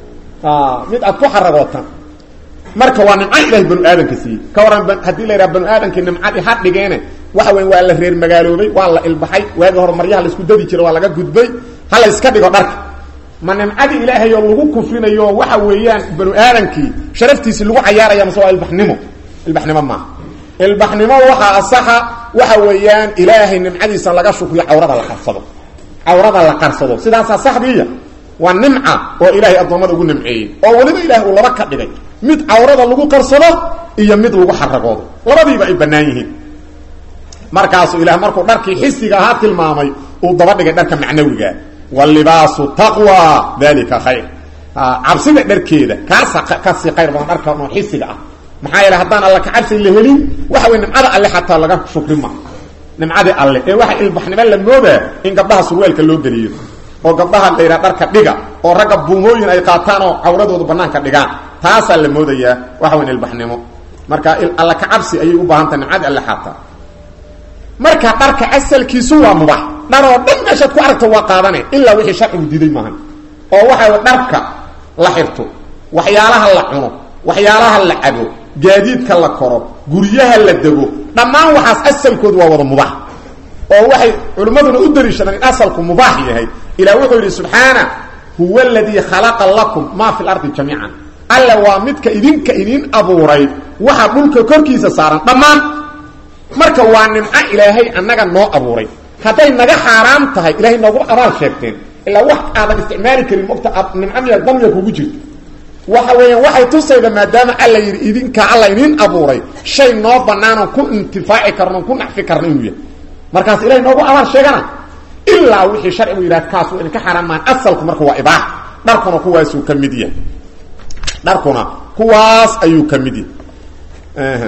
ah mid aad ku xaragootaan marka waa nimco ilahay banu aadanka siiyey ka waran haddii la yidhaha banu aadamkii nimcadii ha dhigeene waxa weya waa la reer magaaloobay waa la ilbaxay waagii hore maryaha laisku dadi jira waa laga gudbay ha la iska dhigo dharka ma nimcadii ilaahay oo lagu kufrinayo waxa weeyaan banu aadamkii sharaftiisi lagu cayaaraya mase waa ilbaxnimo ilbaxnimo maaha ilbaxnimo waxaa asaxa waxa weeyaan ilaahay nimcadiisa laga shukriyo cawrada la qarsado cawrada la qarsado sidaasaa saxdiiya waa nimca oo ilaahay addoommada ugu nimceeyey oo weliba ilahay uu laba ka dhigay mid cawrada lagu qarsado iyo mid lagu xaragoodo labadiiba ay bannaan yihiin markaasuu ilaah markuu dharkii xisiga ahaa tilmaamay uu daba dhigay dharka macnawiga walibaasu taqwa dalika khayr cabsida dharkeeda kaasa kasii khayr badan dharka noo xisiga ah maxaa yeele haddaan alla ka cabsi la helin waxa wey nimcada alle xataa laga shukri ma nimcadii alle ee waxa ilbaxnimo la moodaa in gabdhaha surweelka loo geliyo oo gabdhaha la yidhaha dharka dhiga oo ragga buumooyin ay qaataan oo cawradooda banaanka dhigaan taasaa la moodayaa waxa weyn ilbaxnimo marka alla ka cabsi ayay u baahan tahay nimcadii alle xataa marka dharka asalkiisu waa mubax dharoo dhan meeshaad ku aragto waa qaadane ilaa wixii sharcigu diiday maahan oo waxa dharka la xirto waxyaalaha la cuno waxyaalaha la cabo gaadiidka la koro guryaha la dego dhammaan waxaas asalkoodu waa wada mubaax oo waxay culimmaduna u daliishadaan in asalku mubaax yahay ilah wuxuu yidhi subxaana huwa aladii khalaqa lakum maa fi lardi jamiican alle waa midka idinka idin abuuray waxa dhulka korkiisa saaran dhammaan marka waa nimco ilaahay annaga noo abuuray hadday naga xaaraam tahay ilahay noogu abaal sheegteen ilaa wax aadan isticmaali karin mogta nimco miya damiya kugu jirto waxa weeyaan waxay tusayda maadaama alla yidhi idinka alla idin abuuray shay noo bannaanon ku intifaaci karno ku nacfi karno inuu yahay markaas ilahay noogu abaal sheegana ilaa wixii sharcigu yidhaha kaas waa idinka xaaraan maan asalku marka waa ibaax dharkuna kuwaasuu ka mid yahay dharkuna kuwaas ayuu ka mid yahay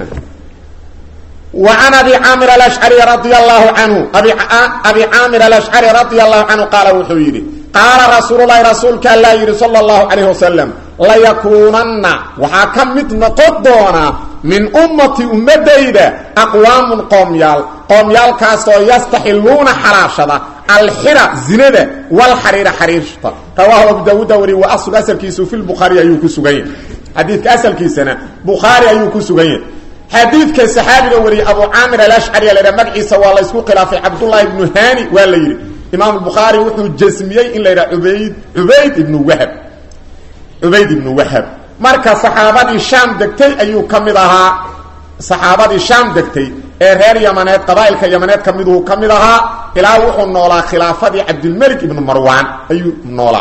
وعن أبي عامر الأشعري رضي الله عنه أبي, أبي عامر الأشعري رضي الله عنه قال وحيري قال رسول الله رسولك الله يري صلى الله عليه وسلم ليكونن وحاكمت نقضونا من أمتي أمديدة أقوام قوميال قوميال كاسو يستحلون حراشة الحرى زندة والحرير حريرشة رواه أبو داود وري وأصل أسل كيسو في البخاري أيوكو سوغين حديث أسل كيسنا بخاري أيوكو سوغين xadiidka saxaabiga wariyey abu caamir alashcari la magaciisa waa la isku khilaafay cabdullahi ibnu hani waa la yidhi imaam bukhaari wuxuu jasmiyey in la yidhaha ubayd ubayd ibnu wahab cubayd ibnu wahab marka saxaabadii shaam degtay ayuu ka mid ahaa saxaabadii shaam degtay ee reer yamaneed qabaa'ilka yamaneed ka miduu ka mid ahaa ilaa wuxuu noolaa khilaafadii cabdilmelik ibnu marwaan ayuu noolaa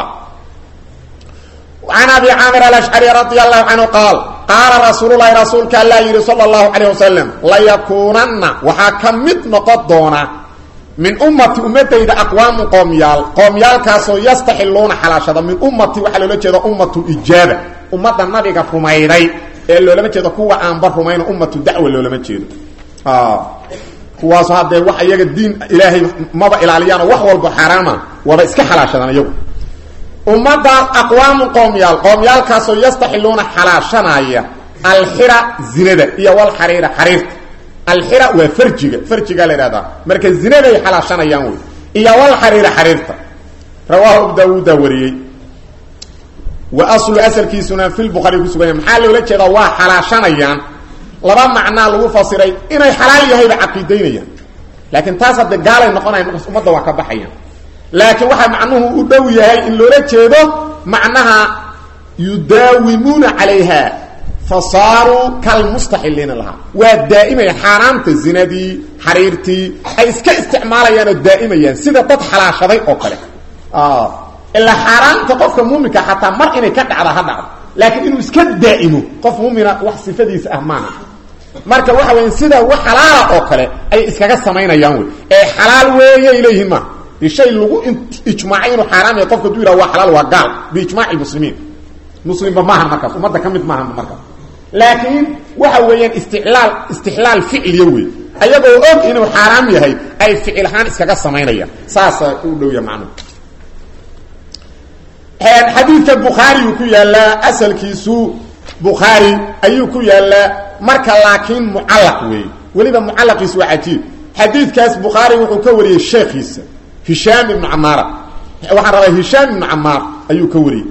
عن أبي عامر الأشعري رضي الله عنه قال قال رسول الله رسولك الله يري صلى الله عليه وسلم ليكونن وحاكمت نقضونا من أمتي أمتي إذا أقوام قوميال قوميال كاسو يستحلون حلاشة من أمتي وحلو لجيدا أمة إجابة أمة النبي رميري اللي لما جيدا كوا أنبر رمين أمة دعوة اللي لما جيدا آه kuwaas hadee wax iyaga diin ilaahay maba ilaaliyaan wax walba xaraama waba iska xalaashadaan iyagu ummada aqwaamu qoomyaal qoomyaalkaasoo yastaxiluuna xalaashanaya alxira zinada iyo walxariira xariirta alxira waa farjiga farjigaa la ihahdaa marka zinaday xalaashanayaan wey iyo walxariira xariirta rawaahu abu daawuuda wariyey wa aslu asalkiisuna fi lbukhari ku suganya maxaa loola jeedaa waa xalaashanayaan laba macnaa lagu fasiray inay xalaal yahayba caqiidaynayaan laakiin taas hadde gaalay noqonayan markaas ummadda waa ka baxayaan laakiin waxaa macnuhu u dhow yahay in loola jeedo macnaha yudaawimuuna calayha fa saaruu kalmustaxiliina lahaa waa daa'imaya xaaraamta zinadii xariirtii ay iska isticmaalayaan oo daa'imayaan sida dad xalaashaday oo kale ilaa xaaraamta qofka muuminka xataa mar inay ka dhacda ha dhacdo laakiin inuu iska daa'imo qof mumina wax sifadiisa ah maaha marka waxa weya sida wax xalaala oo kale ay iskaga samaynayaan wey ee xalaal weeyay leeyihiin ma shay lagu ijmaacay inuu xaaraam yahay qofka haduu yidhaha waa xalaal waa gaal biijmaaci lmuslimiin muslimba maaha markaas ummadda ka mid maaha markaas laakiin waxa weeyaan istilaal istixlaal ficliya wey ayagoo og inuu xaaraam yahay ay ficil ahaan iskaga samaynayaan saasa u dhowya macnuhu xadiidka bukhaariyuu ku yaalaa asalkiisu bukhaari ayuu ku yaalaa marka laakiin mucallaq weeye weliba mucallaqiisu waa cajiib xadiidkaas bukhaari wuxuu ka wariyey sheekhiisa hishaam ibnu camaara waxaan rabaa hishaam ibnu camaar ayuu ka wariyey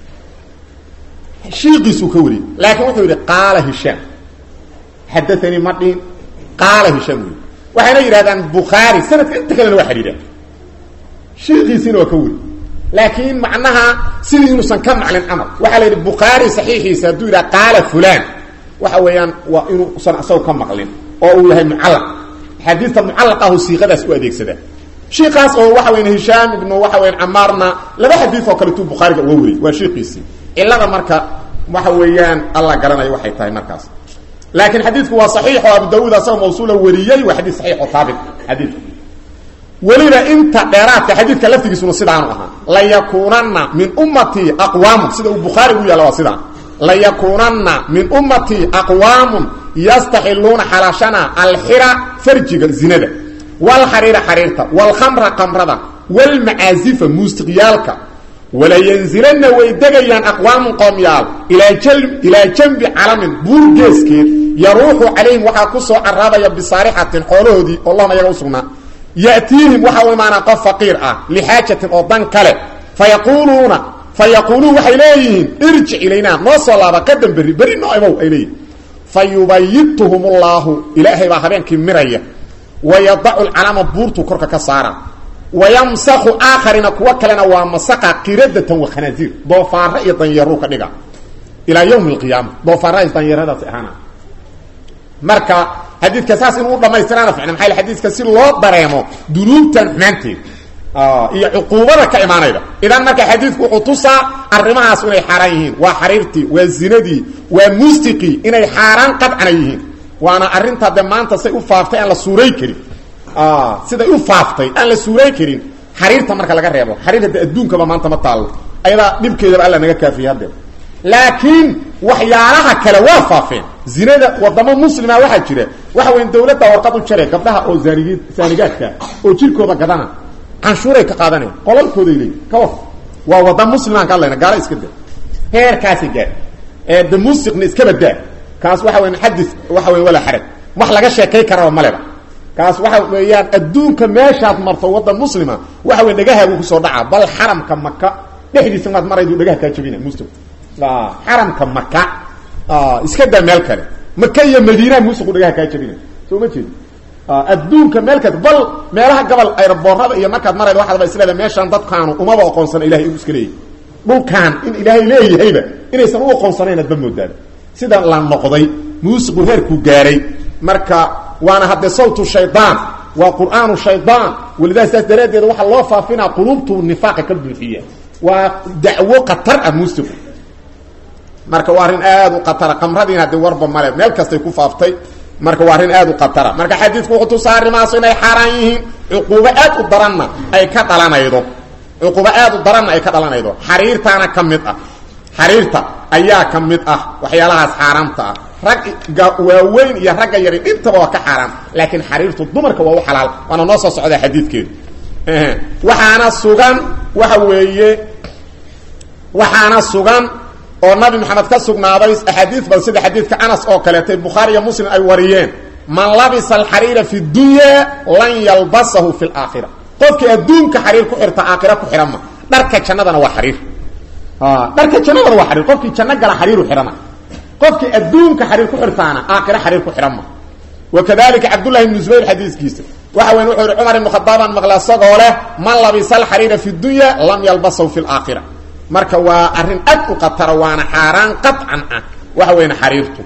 shiiqiisuu ka wariyey laakiin wuxuu yidhi qaala hishaam xadaanii ma dhihin qaala hishaam wey waxayna yidhahdaan bukhaari sanadka inta kalena waa xidhiidha shiiqiisiina waa ka weri laakiin macnaha sidii inuusan ka maclin camal waxaa la yidhi bukhaari saxiixiisa hadduu yidhaha qaala fulan waxa weeyaan waa inuusan isago ka maqlin oo uu yahay mucallaq xadiidta mucallaqahu siiqadaas u adeegsada shiikaas oo waxa weyan hishaam ibnu waxa weyan camaarna laba xadiid oo kaletuu bukhaariga uga wariyey waa shiikiisii cilada marka waxa weeyaan alla garanayo waxay tahay markaas laakiin xadiidku waa saxiix oo abu daawuud asagoo mawsuula wariyey waa xadiid saxiix oo taabit xadiidku weliba inta dheeraadka xadiidka laftigiisuna sidaanu ahaa layakuunanna min ummatii aqwaamun sida uu bukhaari u yaalla waa sidaan layakuunanna min ummatii aqwaamun yastaxiluuna xalaashana alxira farjiga zinada walxariira xariirta walkhamra kamrada walmacaazifa muusiqyaalka walayanzilanna way degayaan aqwaamun qoomyaal ilaa janbi calamin buur geeskeed yaruuxu calayhim waxaa ku soo caraabaya bisaarixatin xoolahoodii oo lahum ayaga u sugnaa yatiihim waxa u imaanaa qof faqiir ah lixaajatin oo dan kale fayaquuluuna fa yaquuluun waxay leeyihiin irjic ilaynaa noo soo laaba qadan berri berri noo imow ay leeyihin fa yubayituhum llaahu ilaahay baa habeenkii miraya wayadacu lcalama buurtuu korka ka saara wayamsaku aakharina kuwo kalena waa masaqa qiradatan wa khanaasiir doofaaro iyo danyaruu ka dhiga ilaa ywmi alqiyaama doofaaradaas danyaradaasi ahaana marka xadiidka saas inuu dhamaystiraana ficna maaa xadiidka si loo dareemo dunuubtan xumaanteed iyo cuquubada ka imaanayda idan marka xadiidku wuxuu tusaa arrimahaas inay xaaraan yihiin waa xariirtii waa zinadii waa mustiqii inay xaaraan qadcana yihiin waana arrinta de maanta say u faaftay aan la suuray karin siday u faaftay aan la suuray karin xariirta marka laga reebo xariir hadde adduunkaba maanta ma taallo ayadaa dhibkeedaba alla naga kaafiyey hadde laakiin waxyaalaha kale waa faafeen zinada wadamo muslima waxaa jira waxa weya dawladda warqad u jare gabdhaha oo zaanigid saanigaadka oo jirkooda gadana canshuuray ka qaadanayan qolalkooday leeyi ka war waa wadda muslimaan ka hadlayna gaala iska da heerkaasi gaar ee de musiqna iska badaa kaas waxa weya xadis waxa weya walaa xaraj wax laga sheekay karaba maleba kaas waxa weeyaan adduunka meeshaad marto waddan muslima waxa weya dhagahaagu kusoo dhaca bal xaramka maka dhexdiisa maad maraydu dhagaha kaa jabina muslim xaramka maka iska daa meel kale maka iyo madiina musiqu dhagaha kaa jabina soo ma jeedi adduunka meel kale bal meelaha gobol ayraboorada iyo markaad marayda waxaadba isleeda meeshaan dadkaanu umaba aqoonsana ilahay inuu iska leeyahy dhulkaan in ilaahay leeyahayba inaysan u aqoonsanayn adba moodaada sida la noqday muusiqu heerkuu gaaray marka waana haddee sawtu shaydaan waa qur'aanu shaydaan walidaa saas daraaddeed waxaa loo faafinaa quluubtu nifaaqa ka buuxiya waa dacwo khatar ah muusiqu marka waa arrin aad u khatara qamradiina haddii warba male meel kastay ku faaftay marka waa arrin aad u khatara marka xadiidku wuxuu tusaa arrimahaasu inay xaaraan yihiin cuquubo aad u daranna ay ka dhalanaydo cuquubo aad u daranna ay ka dhalanaydo xariirtaana ka mid ah xariirta ayaa ka mid ah waxyaalahaas xaaraamta ah ragga waaweyn iyo ragga yari dhintaba waa ka xaaraam laakiin xariirtu dumarka waa u xalaal waana noo soo socdaa xadiidkeedu waxaana sugan waxa weeye waxaana sugan oo nabi maxamed ka sugnaaday axaadiis bal sida xadiidka anas oo kaleetay bukhaari iyo muslim ay wariyeen man labisa alxariira fi dunya lan yalbasahu fi laakhira qofkii adduunka xariir ku xirta aakhira ku xidhan ma dharka jannadana waa xariir dharka jannadana waa xariir qofkii janno gala xariiru xidhana qofkii adduunka xariir ku xirtaana aakhira xariir ku xidhan ma wakadalika cabdullahi ibnu zubayr xadiiskiisa waxa weyn wuxuu yihi cumar ibnu khadaabaan maqla isagoo leh man labisa alxariira fi dunya lam yalbasahu fi laakhira marka waa arrin aad u khatara waana xaaraan qaطcan ah waxa weyn xariirtu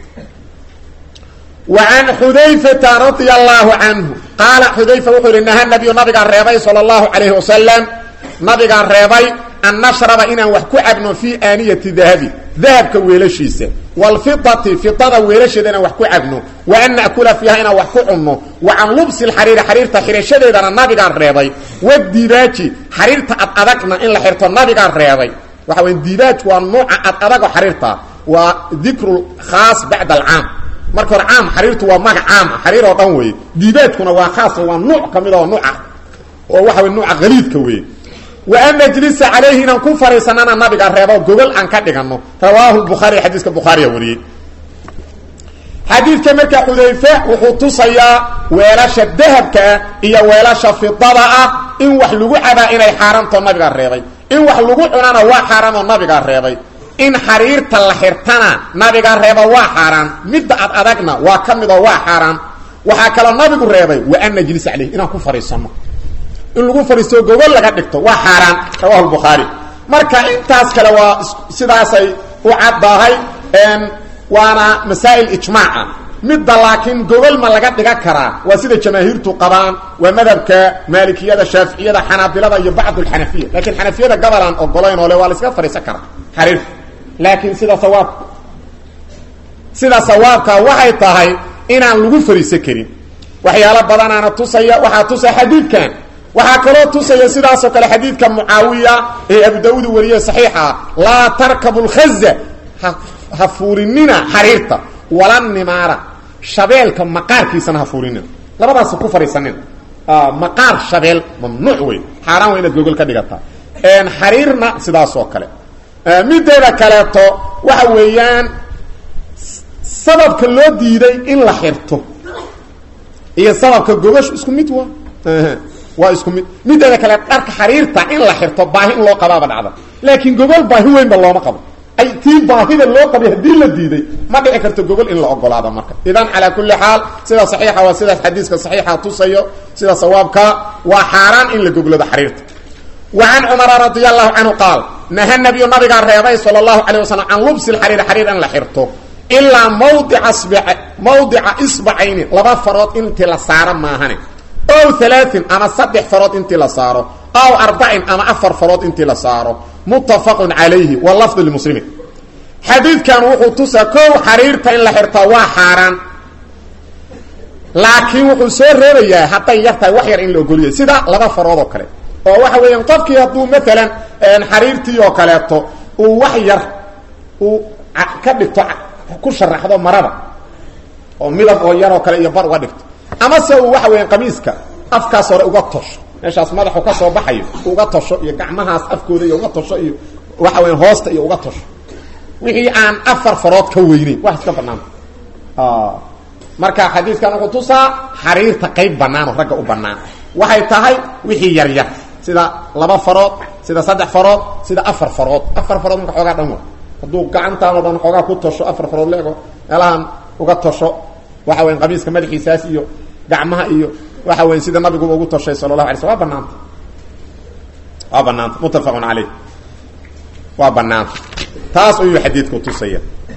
wa can xudayfata radia allahu canhu qaala xudayfa wuxuu yihi naha nabiyu nabigaa reebay sala allahu calayhi wasalam nabigaa reebay an nashraba inaan wax ku cabno fii aaniyati dahabi dahabka weelashiisa waalfidati fidada weelasheeda inaan wax ku cabno wa an na'kula fiiha inaan wax ku cunno wa can lubsi lxariiri xariirta xirashadeedana nabigaan reebay wadibaaji xariirta ad adagna in la xirto nabigaan reebay waxa weya dibaajku waa nuuca ad adago xariirta waa dikru khaas bacda alcaam marka hore caam xariirtu waa magac caam ah xariir oo dhan weeye dibaajkuna waa khaas waa nuuc ka mid oo nuuca oo waxa wey nuuca haliidka weeye wa an najlisa calayhi inaan ku fariisanana nabiga reebo gogol aan ka dhigano rawaahu bukhaari xadiiska bukhaariya wariyey xadiidka marka xudayfe wuxuu tusayaa weelasha dahabkaa iyo weelasha fidada ah in wax lagu cabaa inay xaaraantoo nabigaa reebay in wax lagu cunana waa xaaraanoo nabigaa reebay in xariirta la xirtana nabiga reeba waa xaaraan midda ad adagna waa ka mid oo waa xaaraan waxaa kaloo nabigu reebay wa an najlis caleyh inaan ku fariisanno in lagu fariisto gogol laga dhigto waa xaaraan rawahu lbukhaari marka intaas kale waa sidaasay u caddahay waana masaa'il ijmaaca midda laakiin gogol ma laga dhigan karaa waa sida jamaahiirtu qabaan waa madhabka maalikiyada shaaficiyada xanaabilada iyo bacd lxanafiya laakiin xanafiyada gabalaan ogolayn oo le waa la iskaga fadhiisan karaa xariirka laakiin sida sawaabka sida sawaabka waxay tahay inaan lagu fariisan karin waxyaalo badanaana tusaya waxaa tusaya xadiidkan waxaa kaloo tusaya sidaasoo kale xadiidka mucaawiya ee abu daauud wariye saxiixa laa tarkabu lkhaza ha fuurinina xariirta wala nimaara shabeelka maqaarkiisana ha fuurinina labadaas ku fariisanina maqaar shabeel mamnuuc wey xaaraan waa inaad gogol ka dhigataa xariirna sidaas oo kale mideeda kaleeto waxa weeyaan sababka loo diiday in la xirto iyo sababka gogoshu isku mid waa waa isku mid mideeda kale dharka xariirta in la xirto baahi in loo qabaaba dhacda laakiin gogol baahi weynba looma qabo ay tii baahida loo qabay haddii la diiday ma dhici karto gogol in la ogolaado marka idan calaa kulli xaal sida saxiixa waa sidaas xadiiska saxiixa tusayo sida sawaabka waa xaaraan in la goglado xariirta wa can cumara radia allahu canhu qaal naha nabiyu nabigaa reebay sala allahu calay wasalam can lubsi lxariiri xariir in la xirto ilaa mawdica sb mawdica isbacayni laba farood intii la saaro maahane ow alaain ama saddex farood intii la saaro aw arbacin ama afar farood intii la saaro muttafaqun calayhi wa lafdu limuslimiin xadiidkan wuxuu tusaa kow xariirta in la xirtaa waa xaaraan laakiin wuxuu soo reebayaa hadday yar tahay wax yar in la ogoliyay sida laba farood oo kale oo waxa weeyaan qofkii hadduu maalan xariirtii oo kaleeto uu wax yar uu ka dhigto ku sharaxdo marada oo midab oo yaroo kale iyo bar uga dhigto ama se uu waxa weeyaan qamiiska afkaas hore uga tosho meeshaas madaxu ka soo baxayo uga tosho iyo gacmahaas afkooda iyo uga tosho iyo waxa weyan hoosta iyo uga tosho wixii aan afar farood ka weyneyn wax iska banaanta marka xadiidkan wuxuu tusaa xariirta qayb banaanoo ragga u banaan waxay tahay wixii yar yar sida laba farood sida saddex farood sida afar farood afar farood marka xoogaa dhan wa hadduu gacantaan oo dhan xoogaa ku tosho afar farood leego meelahan uga tosho waxa weyan qamiiska madaxiisaas iyo gacmaha iyo waxa weya sida nabiguba ugu toshay sala allahu alay sl waa banaanta waa banaanta muttafaqun caleyh waa banaanta taas ayuu xadiidku tusaya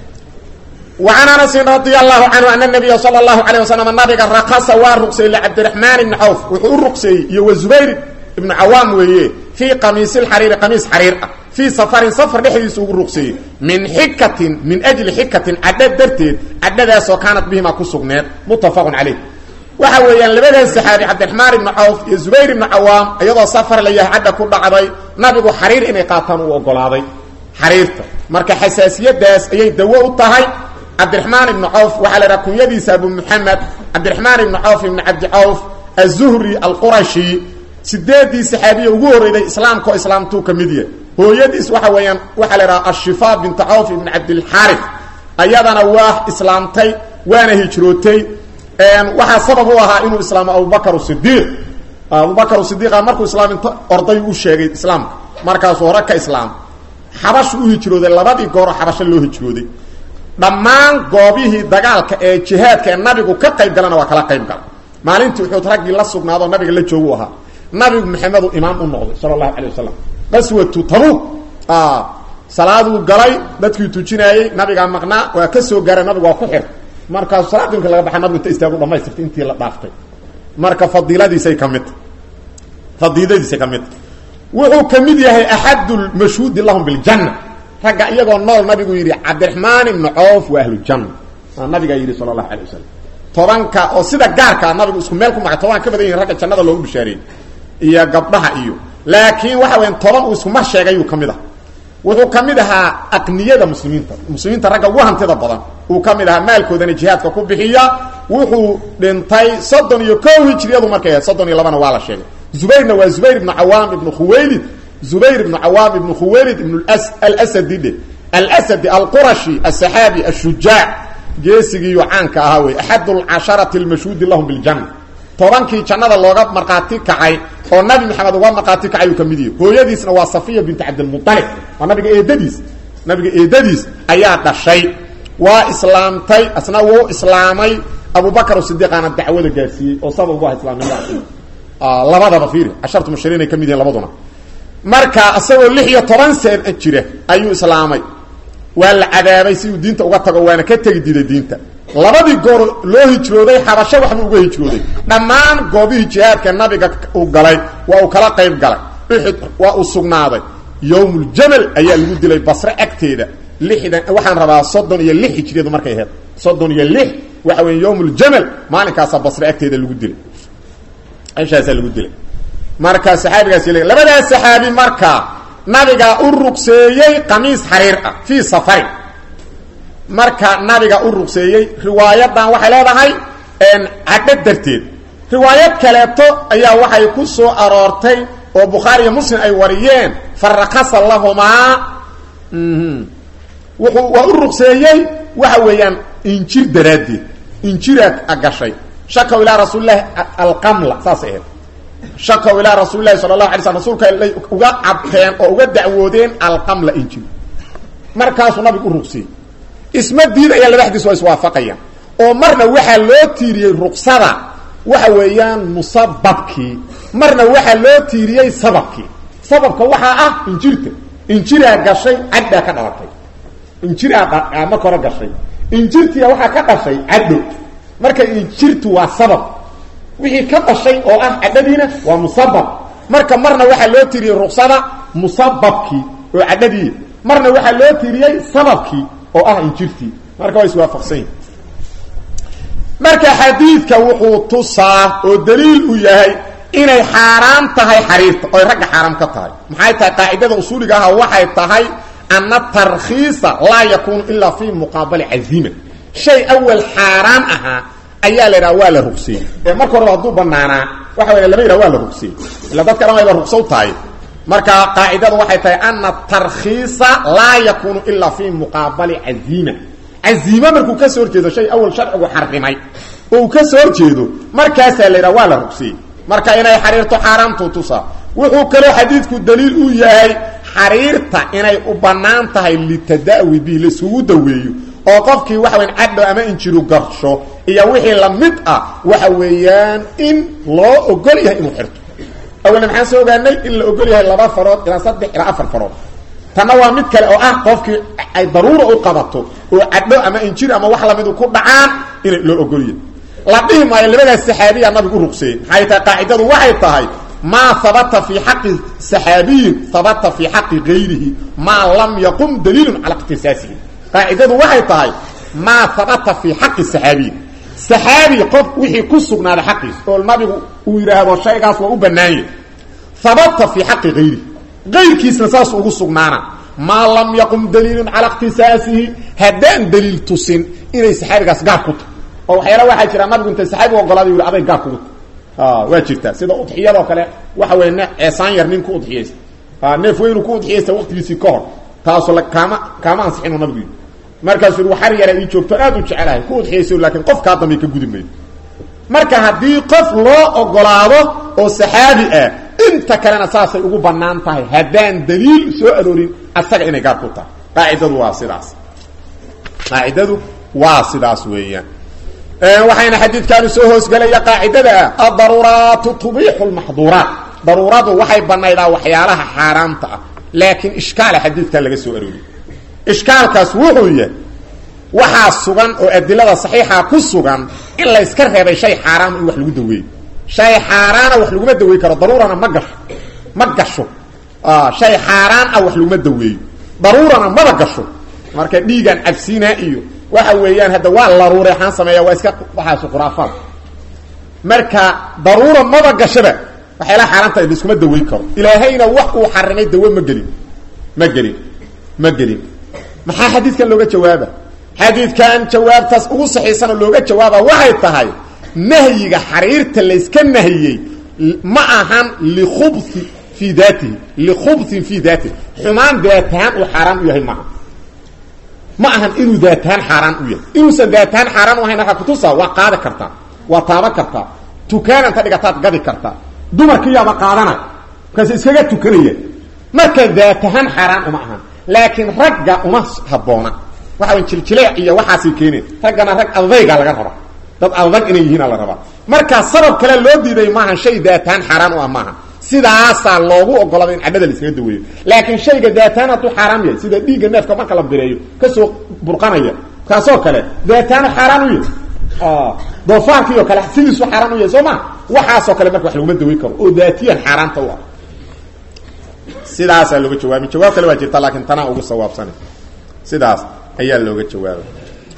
وعن أنس رضي الله عنه أن النبي صلى الله عليه وسلم نبga رقص waa رqsay لcبدiرحمaن بن عوف wuxuu u رqseeyey iyo وزbayr بن cawاam weeye في qamiiص الxariiri qamiis xariir ah fii safarin safar dhexdiisa ugu ruqseeyey min xikatin min ajli xikatin cadho darteed cadhadaasoo kaanat bihimaa ku sugneed muttafaqun calayh waxa weeyaan labadaas saxaabi cabdiraxmaan ibnu cawf iyo zubayr ibnu cawaam iyadoo safar la yahay cadha ku dhacday nabigu xariir inay qaataan uu ogolaaday xariirta marka xasaasiyadaas ayay dawo u tahay cabdiraxmaan ibnu cawf waxaa la idhaha kunyadiisa abu muxamed cabdiraxmaan ibnu cawf ibnu cabdi cawf azuhri alqurashi sideedii saxaabiya ugu horreyday islaamka oo islaamtuu ka mid yahay hooyadiis waxa weeyaan waxaa la idhaha ashifaa bintu cawf ibn cabdilxaarif ayadana waa islaamtay waana hijrootay waxaa sabab u ahaa inuu islaamo abubakar sidiiq abubakar sidiiqa markuu islaaminto orday u sheegay islaamka markaasuu hore ka islaam xabashu u hijrooday labadii gooroo xabasho loo hijrooday dhammaan goobihii dagaalka ee jihaadka ee nabigu ka qayb galana waa kala qayb gala maalintii uxuud raggii la sugnaadoo nabiga la joogu ahaa nabigu maxamedu imaam u noqday sala allahu calay wasalam qaswatu tabuuk salaaduu galay dadkii tujinaayey nabigaa maqnaa waa ka soo gaaray nabigu waa ku xir markaasu salaadii marki laga baxa nabigu inta istaagu dhamaystirtay intii la dhaaftay marka fadiiladiisay ka midta fadiiladiisay ka midta wuxuu ka mid yahay axadu lmashhuudi lahum biljanna ragga iyagoo nool nabigu yidhi cabdiraxmaan ibnu coof waa ahlujanna nabigaa yidhi sala allahu alay wasalam tobanka oo sida gaarkaa nabigu isku meel ku magay toban ka badan yihin ragga jannada loogu bishaareeyey iyo gabdhaha iyo laakiin waxa weyan toban uu isku mar sheegayuu ka mid ah wuxuu ka mid ahaa aqniyada muslimiinta muslimiinta ragga ugu hantida badan uu ka mid ahaa maalkoodana jihaadka ku bixiya wuxuu dhintay soddon iyo ko hijriyadu markay ahayd soddon iyo labana waa la sheegay zubayrna waa zubayr ibnu cawaam ibnu khuwaylid zubayr ibnu cawaam ibnu khuwaylid ibnu alasadi dhe alasadi alqurashi asaxaabi ashujaac geesigiiyo caanka ahaa wey axad lcasharati almashhuudi lahum biljanna tobankii jannada looga markhaati kacay oo nabi maxamed uga markhaati kacay uu ka mid yahay hooyadiisna waa safiya binti cabdilmualib waa nabiga eedadiis nabiga eedadiis ayaa dhashay waa islaamtay asna wuu islaamay abubakar sidiiqaana dacwada gaarsiiyey oo sabab u ah islaamnimada labadaba fiiri cashartu mushariin ay ka mid yihiin labaduna marka isagoo lix iyo toban seen jira ayuu islaamay waa la cadaabay si uu diinta uga tago waana ka tegi diiday diinta labadii goor loo hijrooday xabasho waxbuu uga hijrooday dhammaan goobihii jihaadka nabiga uu galay waa uu kala qayb galay uxud waa uu sugnaaday yowmuljamal ayaa lagu dilay basre agteeda lixdan waxaan rabaa soddon iyo lix hijriyadu markay ahayd soddon iyo lix waxa weya yowmuljamal maalinkaasaa basre agteeda lagu dilay meeshaasaa lagu dilay marka saxaabigaas labadaas saxaabi marka nabiga u rugseeyey qamiis xariir ah fii safarin marka nabiga u rugseeyey riwaayadan waxay leedahay cadho darteed riwaayad kaleeto ayaa waxay ku soo aroortay oo bukhaari iyo muslim ay wariyeen farakasa lahumaa wuxuu waa u rugseeyey waxa weeyaan injir daraaddeed injiraad gashay shakaw ilaa rasuulilahi alqamla saasay ahayd shakaw ilaa rasuulilahi sala allahu alay slam rasuulka lay uga cabteen oo uga dacwoodeen alqamla injir markaasuu nabigu u rugseeyey isma diidaya laba xadiis waa iswaafaqayaan oo marna waxaa loo tiiriyey ruqsada waxa weeyaan musababkii marna waxaa loo tiiriyey sababkii sababka waxaa ah injirta injiraa gashay caddaa ka dhalatay injiraa marka hore gashay injirtia waxaa ka dhashay cadho marka injirtu waa sabab wixii ka dhashay oo ah cadhadiina waa musabab marka marna waxaa loo tiiriyey ruqsada musababkii oo cadhadii marna waxaa loo tiiriyey sababkii oo ah injirtii marka waa iswaafaqsan yihin marka xadiidka wuxuu tusaa oo daliil u yahay inay xaaraan tahay xariirta oy ragga xaaraam ka tahay maxay tahay qaacidada usuuliga aha waxay tahay ana tarkhiisa laa yakuunu ilaa fi muqaabali cazima shay awal xaaraan ahaa ayaa la yidhaha waa la rugseeyey ee marka horeba hadduu banaanaa waxa waya lama yidhaha waa la rugseeyey ila dadka dhan wayba rugsow tahay marka qaacidadu waxay tahay ana tarkhiisa laa yakuunu ilaa fi muqaabali cazima caziime markuu ka soo horjeedo shay awal sharcigu xarimay oo uu ka soo horjeedo markaasaa la yidhaha waa la rugseeyey marka inay xariirto xaaraamtu tusaa wuxuu kaloo xadiidku daliil u yahay xariirta inay u bannaan tahay litada'wi bihi laisugu daweeyo oo qofkii waxa weyan cadho ama injiru garsho iyo wixii lamid ah waxa weeyaan in loo ogol yahay inuu xirto awalna maxaan soo ogaanay in la ogol yahay laba farood ilaa saddex ilaa afar farood tanna waa mid kale oo ah qofkii ay daruura u qabato oo cadho ama injir ama wax lamidu ku dhacaan in loo ogol yahay la dhihi maayo labadaas saxaabiya nabigu u ruqseeyey maxay tahay qaacidadu waxay tahay maa habata fii xaqi saxaabiyin habata fii xaqi gayrihi maa lam yaqum daliilun cala ikhtisaasihi qaacidadu waxay tahay maa habata fii xaqi saxaabiyin saxaabi qof wixii ku sugnaaday xaqiis oo nabigu uu yidhaahdo shaygaas waa u bannaanye habata fii xaqi gayrihi gayrkiisna saas ugu sugnaana maa lam yaqum daliilun cala ikhtisaasihi haddaan daliil tusin inay saxaabigaas gaar ku tahy oo waxyaala waxaa jira nabigu intay saxaabigu ogolaaday yidhi aday gaar kugu tahy waa jirtaa sida udxiyadoo kale waxa weya ne ceesaan yar nin ku udxiyaysta neef weynu ku udxiyaysta waqtigiisii ka hor taasu kaama kaama ansixinu nabigu yidhi markaasuu yidhi waxar yara ii joogto aad u jecelahay ku udxiyaysa laakiin qof kaa dambay ka gudi maydo marka haddii qof loo ogolaado oo saxaabi ah inta kalena saasay ugu bannaan tahay haddaan daliil soo aroorin asaga inay gaar ku tahay qaacidadu waa sidaas qaacidadu waa sidaas weeyaan waxayna xadiidkaanu soo hoosgelaya qaacidada ah adaruuraatu tubiixu lmaxduuraat daruuradu waxay banaydaa waxyaalaha xaaraamta ah laakiin ishkaala xadiidkan laga soo arooriyey ishkaalkaas wuxuu yahay waxaa sugan oo adilada saxiixa ku sugan in la yska reebay shay xaaraama in wax lagu daweeyo shay xaaraana wax laguma daweey karo daruurana ma gasho ma gasho shay xaaraan ah wax laguma daweeyo daruurana maba gasho marka dhiigaan cabsiinaa iyo waxa weeyaan hadda waa laruureexaan sameeya waa iska waxaasu khuraafaad marka daruura maba gashaba waxayla xaaraanta laiskuma daweyn karo ilaahayna wax uu xarimay dawo ma gelin ma gelin ma gelin maxaa xadiidkan looga jawaaba xadiidkan jawaabtaas ugu saxiisan oo looga jawaaba waxay tahay nahyiga xariirta layska nahiyey ma ahan likhubhi fii daatihi likhubhin fii daatihi xumaan daatahaan uu xaaraan u yahay maaha ma ahan inuu daatahaan xaaraan u yahay inuusan daatahaan xaaraan u ahayn waxaa kutusaa waa qaadi kartaa waa taaban kartaa tukaananta dhigataad gadi kartaa dumarkiyaaba qaadanay markaas iskaga tukanaya marka daatahaan xaaraan uma ahan laakiin ragga uma habboona waxa wan jiljileec iyo waxaasay keeneen raggana rag adayga laga rabaa dad adag inay yihiina la rabaa markaa sabab kale loo diiday maaha shay daataan xaaraan u ah maaha sidaasaa loogu ogolada in cadhada la iskaga daweeyo laakiin shayga daataan hadduu xaaraam yahay sida dhiigga neefka marka la bireeyo kasoo burqanaya kaasoo kale daataano xaaraan u yahay doofaarkiio kale sidiisu xaaraan u yahay soo ma waxaasoo kale marka wax laguma daweyn karo oo daatiyan xaaraanta u ah sidaasaa looga jawaabay jawaab kale waa jirta laakiin tanaa ugu sawaabsana sidaas ayaa looga jawaabay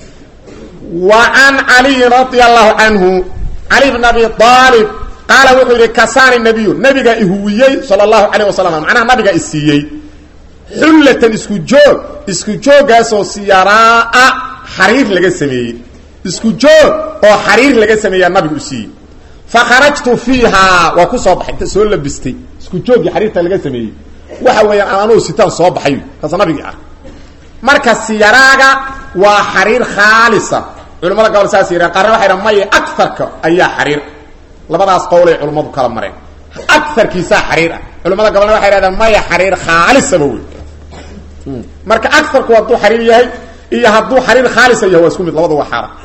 wa can caliyin radia allahu canhu cali bn abi aalib qaala wuxuu yidhi kasaani nabiyu nabiga ihuwiyey sala allahu calayh wasalam macnaha nabiga isiiyey xullatan isku joog isku jooggaasoo siyaraa-a xariir laga sameeyey isku joog oo xariir laga sameeyaa nabigu u siiyey fa kharajtu fiihaa waa ku soo baxay inta soo labistay isku jooggii xariirta laga sameeyey waxa weeyaan aanuu sitaan soo baxay kaas nabigii ah marka siyaraaga waa xariir khaalisa culamada gobol saas yidhahan qaarna waxay dhahan maya agarka ayaa xariir labadaas qowlay culummadu kala mareen agarkiisaa xariir ah culamada gobolna waxay hahdaan maya xariir khaalisaba wey marka agarku hadduu xariir yahay iyo hadduu xariir khaalisa yahay waa isku mid labadu waa xaara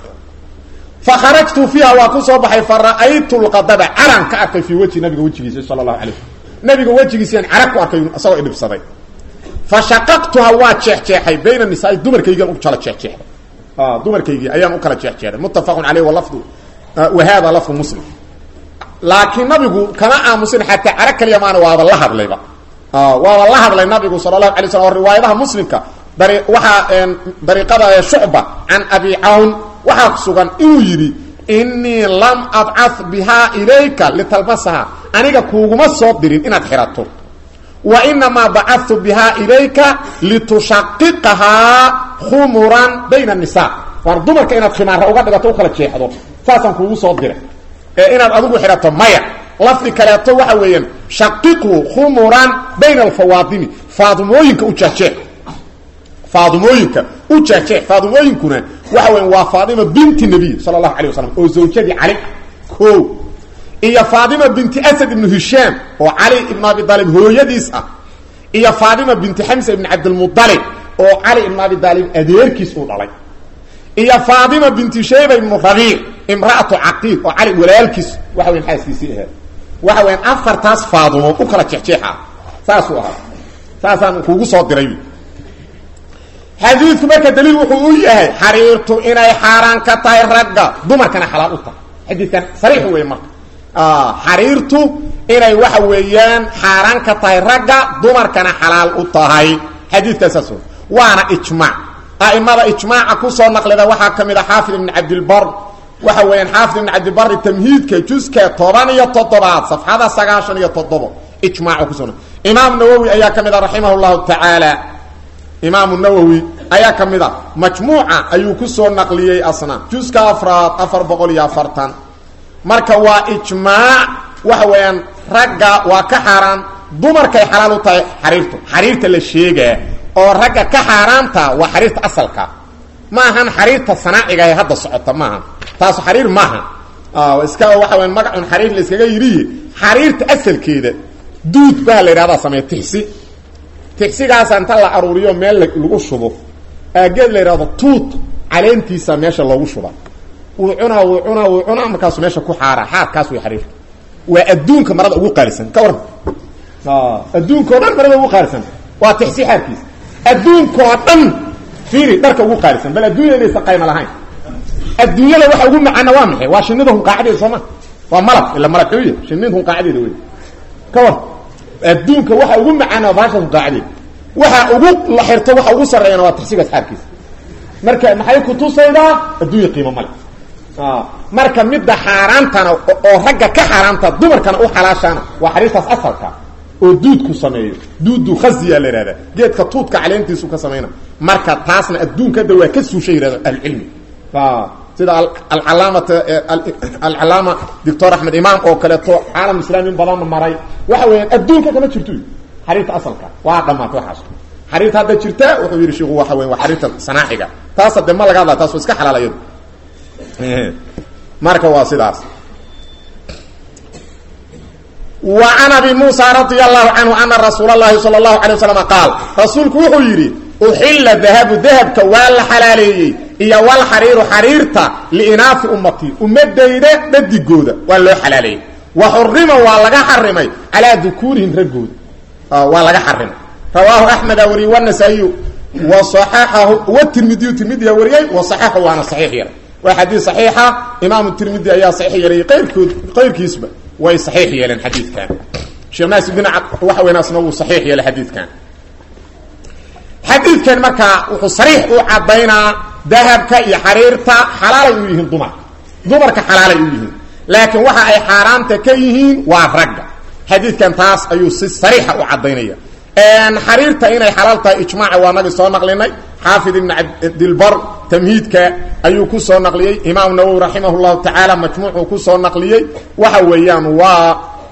fa kharajtu fiiha waa ku soo baxay fa ra'aytu lqadaba caran ka arkay fii wejhi nabiga wejigiisa sala allahu alay slm nabiga wejigiisaan carag ku arkay isagoo idhibsaday fa shaqaqtuha waa jeexjeexay bayna nisaai dumarkaygian u kala jeexjeexday dumarkaygii ayaan u kala jeexjeexday muttafaqun caleyh walafdu wa hada lafdu muslim laakiin nabigu kama aamusin xataa carag kaliya maana waaba la hadlayba waaba la hadlay nabigu sala allahu alay slam oo riwaayadaha muslimka dari waxaa dariiqada shucba can abi cawn waxaa sugan inuu yidhi inii lam abcah bihaa ilayka litalbasaha aniga kuuguma soo dirin inaad xidhato wa inamaa bacadtu bihaa ilayka litushaqiqahaa khumuran bayna anisa war dumarka inaad khimaara uga dhigato u kala jeexdo saasaan kuugu soo diray ee inaad adigu xidhato maya lafdi kaleeto waxa weeyaan shaqiqu khumuran bayna alfawaadimi faadimooyinka u jeexjeex faadimooyinka u jeexjeex faadimooyinkuna waxa weyan waa faadima binti nabiy sala allahu alay wasalam oo zawjadii cali o iyo faadima binti asad ibnu hishaam oo cali ibn abi aalib hooyadiis ah iyo faadima binti xamsa ibn cabdilmualib oo cali ibn abi aalib adeerkiis uu dhalay iyo faadima binti shayba ibnu rabiic imra'atu caqiil oo cali walaalkiis waxa weyan xaaskiisii ahayd waxa weyan afartaas faadimo u kala jeexjeexa saasuu ahaa saasaan kuugu soo diray xadiidku marka daliil wuxuu u yahay xariirtu inay xaaraan ka tahay ragga dumarkana xalaal u tahay xadiidkan sariix wey marka xariirtu inay waxa weeyaan xaaraan ka tahay ragga dumarkana xalaal u tahay xadiidkaasaas waana ijmaac a'imada ijmaaca kusoo naqlida waxaa ka mid a xaafid ibn cabdilbar waxa weeyaan xaafid ibn cabdilbari tamhiidka juska toban iyo toddobaad safxada sagaashan iyo toddobo ijmaacu kuso imaam nawowi ayaa ka mid a raximah llahu tacaala imaamu nawowi ayaa ka mid a majmuuca ayuu kusoo naqliyey asna juska afraad afar boqol iyo afartan marka waa ijmaac waxa weeyaan ragga waa ka xaaraan dumarkay xalaal u tahay xariirtu xariirta la sheegaa oo ragga ka xaaraanta waa xariirta asalka ma ahan xariirta sanaaciga ee hadda socota maaha taasu xariir maaha iska waxa weya magacun xariir la iskaga yidhiye xariirta asalkeeda duud baa la yidhahdaa sameeya tixsi tixsigaasa inta la aruuriyo meel lagu shubo aageed la yidhahdo tuut caleentiisa meesha loogu shuba wuu cunaa wuu cunaa wuu cunaa markaasu meesha ku xaaraa xaadkaas way xariirka waa adduunka marada ugu qaalisan ka waran adduunka o dhan marada ugu qaalisan waa tixsi xaarkiisa adduunka oo dhan fiiri dharka ugu qaalisan bal adduunya inaysan qayma lahayn adduunyada waxa ugu macaana waa maxay waa shinida hunqaacadeeda sooma waa malab ila malabxuuya shinida hunqaacadeeda wey ka war adduunka waxa ugu macaana waa baasha hunqaacadeeda waxa ugu la xirto waxa ugu sarreeyana waa taxsiib asxaabkiisa marka maxay kutusaydaa adduunya qiimo male marka midda xaaraantana oo ragga ka xaaraanta dumarkana u xalaashaana waa xariirtaas asalka oo duudku sameeyo duudu khasiya la ihahda geedka tuudka caleentiisu ka samayna marka taasna adduunka hadda waa ka suusha yihahdo ahlucilmi sida alcalaamata alcalaama doctor axmed imaam oo kaleeto caalam islaami in badanna maray waxa weeyaan adduunka kama jirto xariirta asalka waa dhamaatay waxaas xariirta hadda jirta wuxuu yidhi shiku waxa weya waa xariirta sanaaxiga taas hadde ma laga hadla taas waa iska xalaal iyadu marka waa sidaas wa can abi muusa radia allahu canhu ana rasuula llahi sala allahu alay wasalam qaal rasuulku wuxuu yidhi uxilla dahabu dahabka waa la xalaaleeyey iyo walxariiru xariirta liinaafi ummatii ummadayda dhadigooda waa loo xalaaleeyey wa xurima waa laga xarimay calaa dukuurihim raggooda waa laga xarimay rawaahu axmeda wariyey wanasaa'iyu wa saxaxahu watirmidiyu tirmidiya wariyey wa saxaxu waana saxiix yaray waa xadiid saxiixa imaamu tirmidi ayaa saxiix yeelay qayrkood qayrkiisba way saxiix yeeleen xadiidkan sheekh naasibdin waxa weynaasna wuu saxiix yeelay xadiidkan xadiidkan markaa wuxuu sariix u caddaynaa dahabka iyo xariirta xalaalay u yihiin dumarka dumarka xalaalay u yihiin laakiin waxa ay xaaraanta ka yihiin waa ragga xadiidkan taas ayuu si sariixa u caddaynaya xariirta inay xalaal tahay ijmaaca waa nagi soo naqlinay xaafid ibn cabdilbar tamhiidka ayuu ku soo naqliyey imaam nawowi raximah llahu tacaala majmuucuu ku soo naqliyey waxa weeyaan waa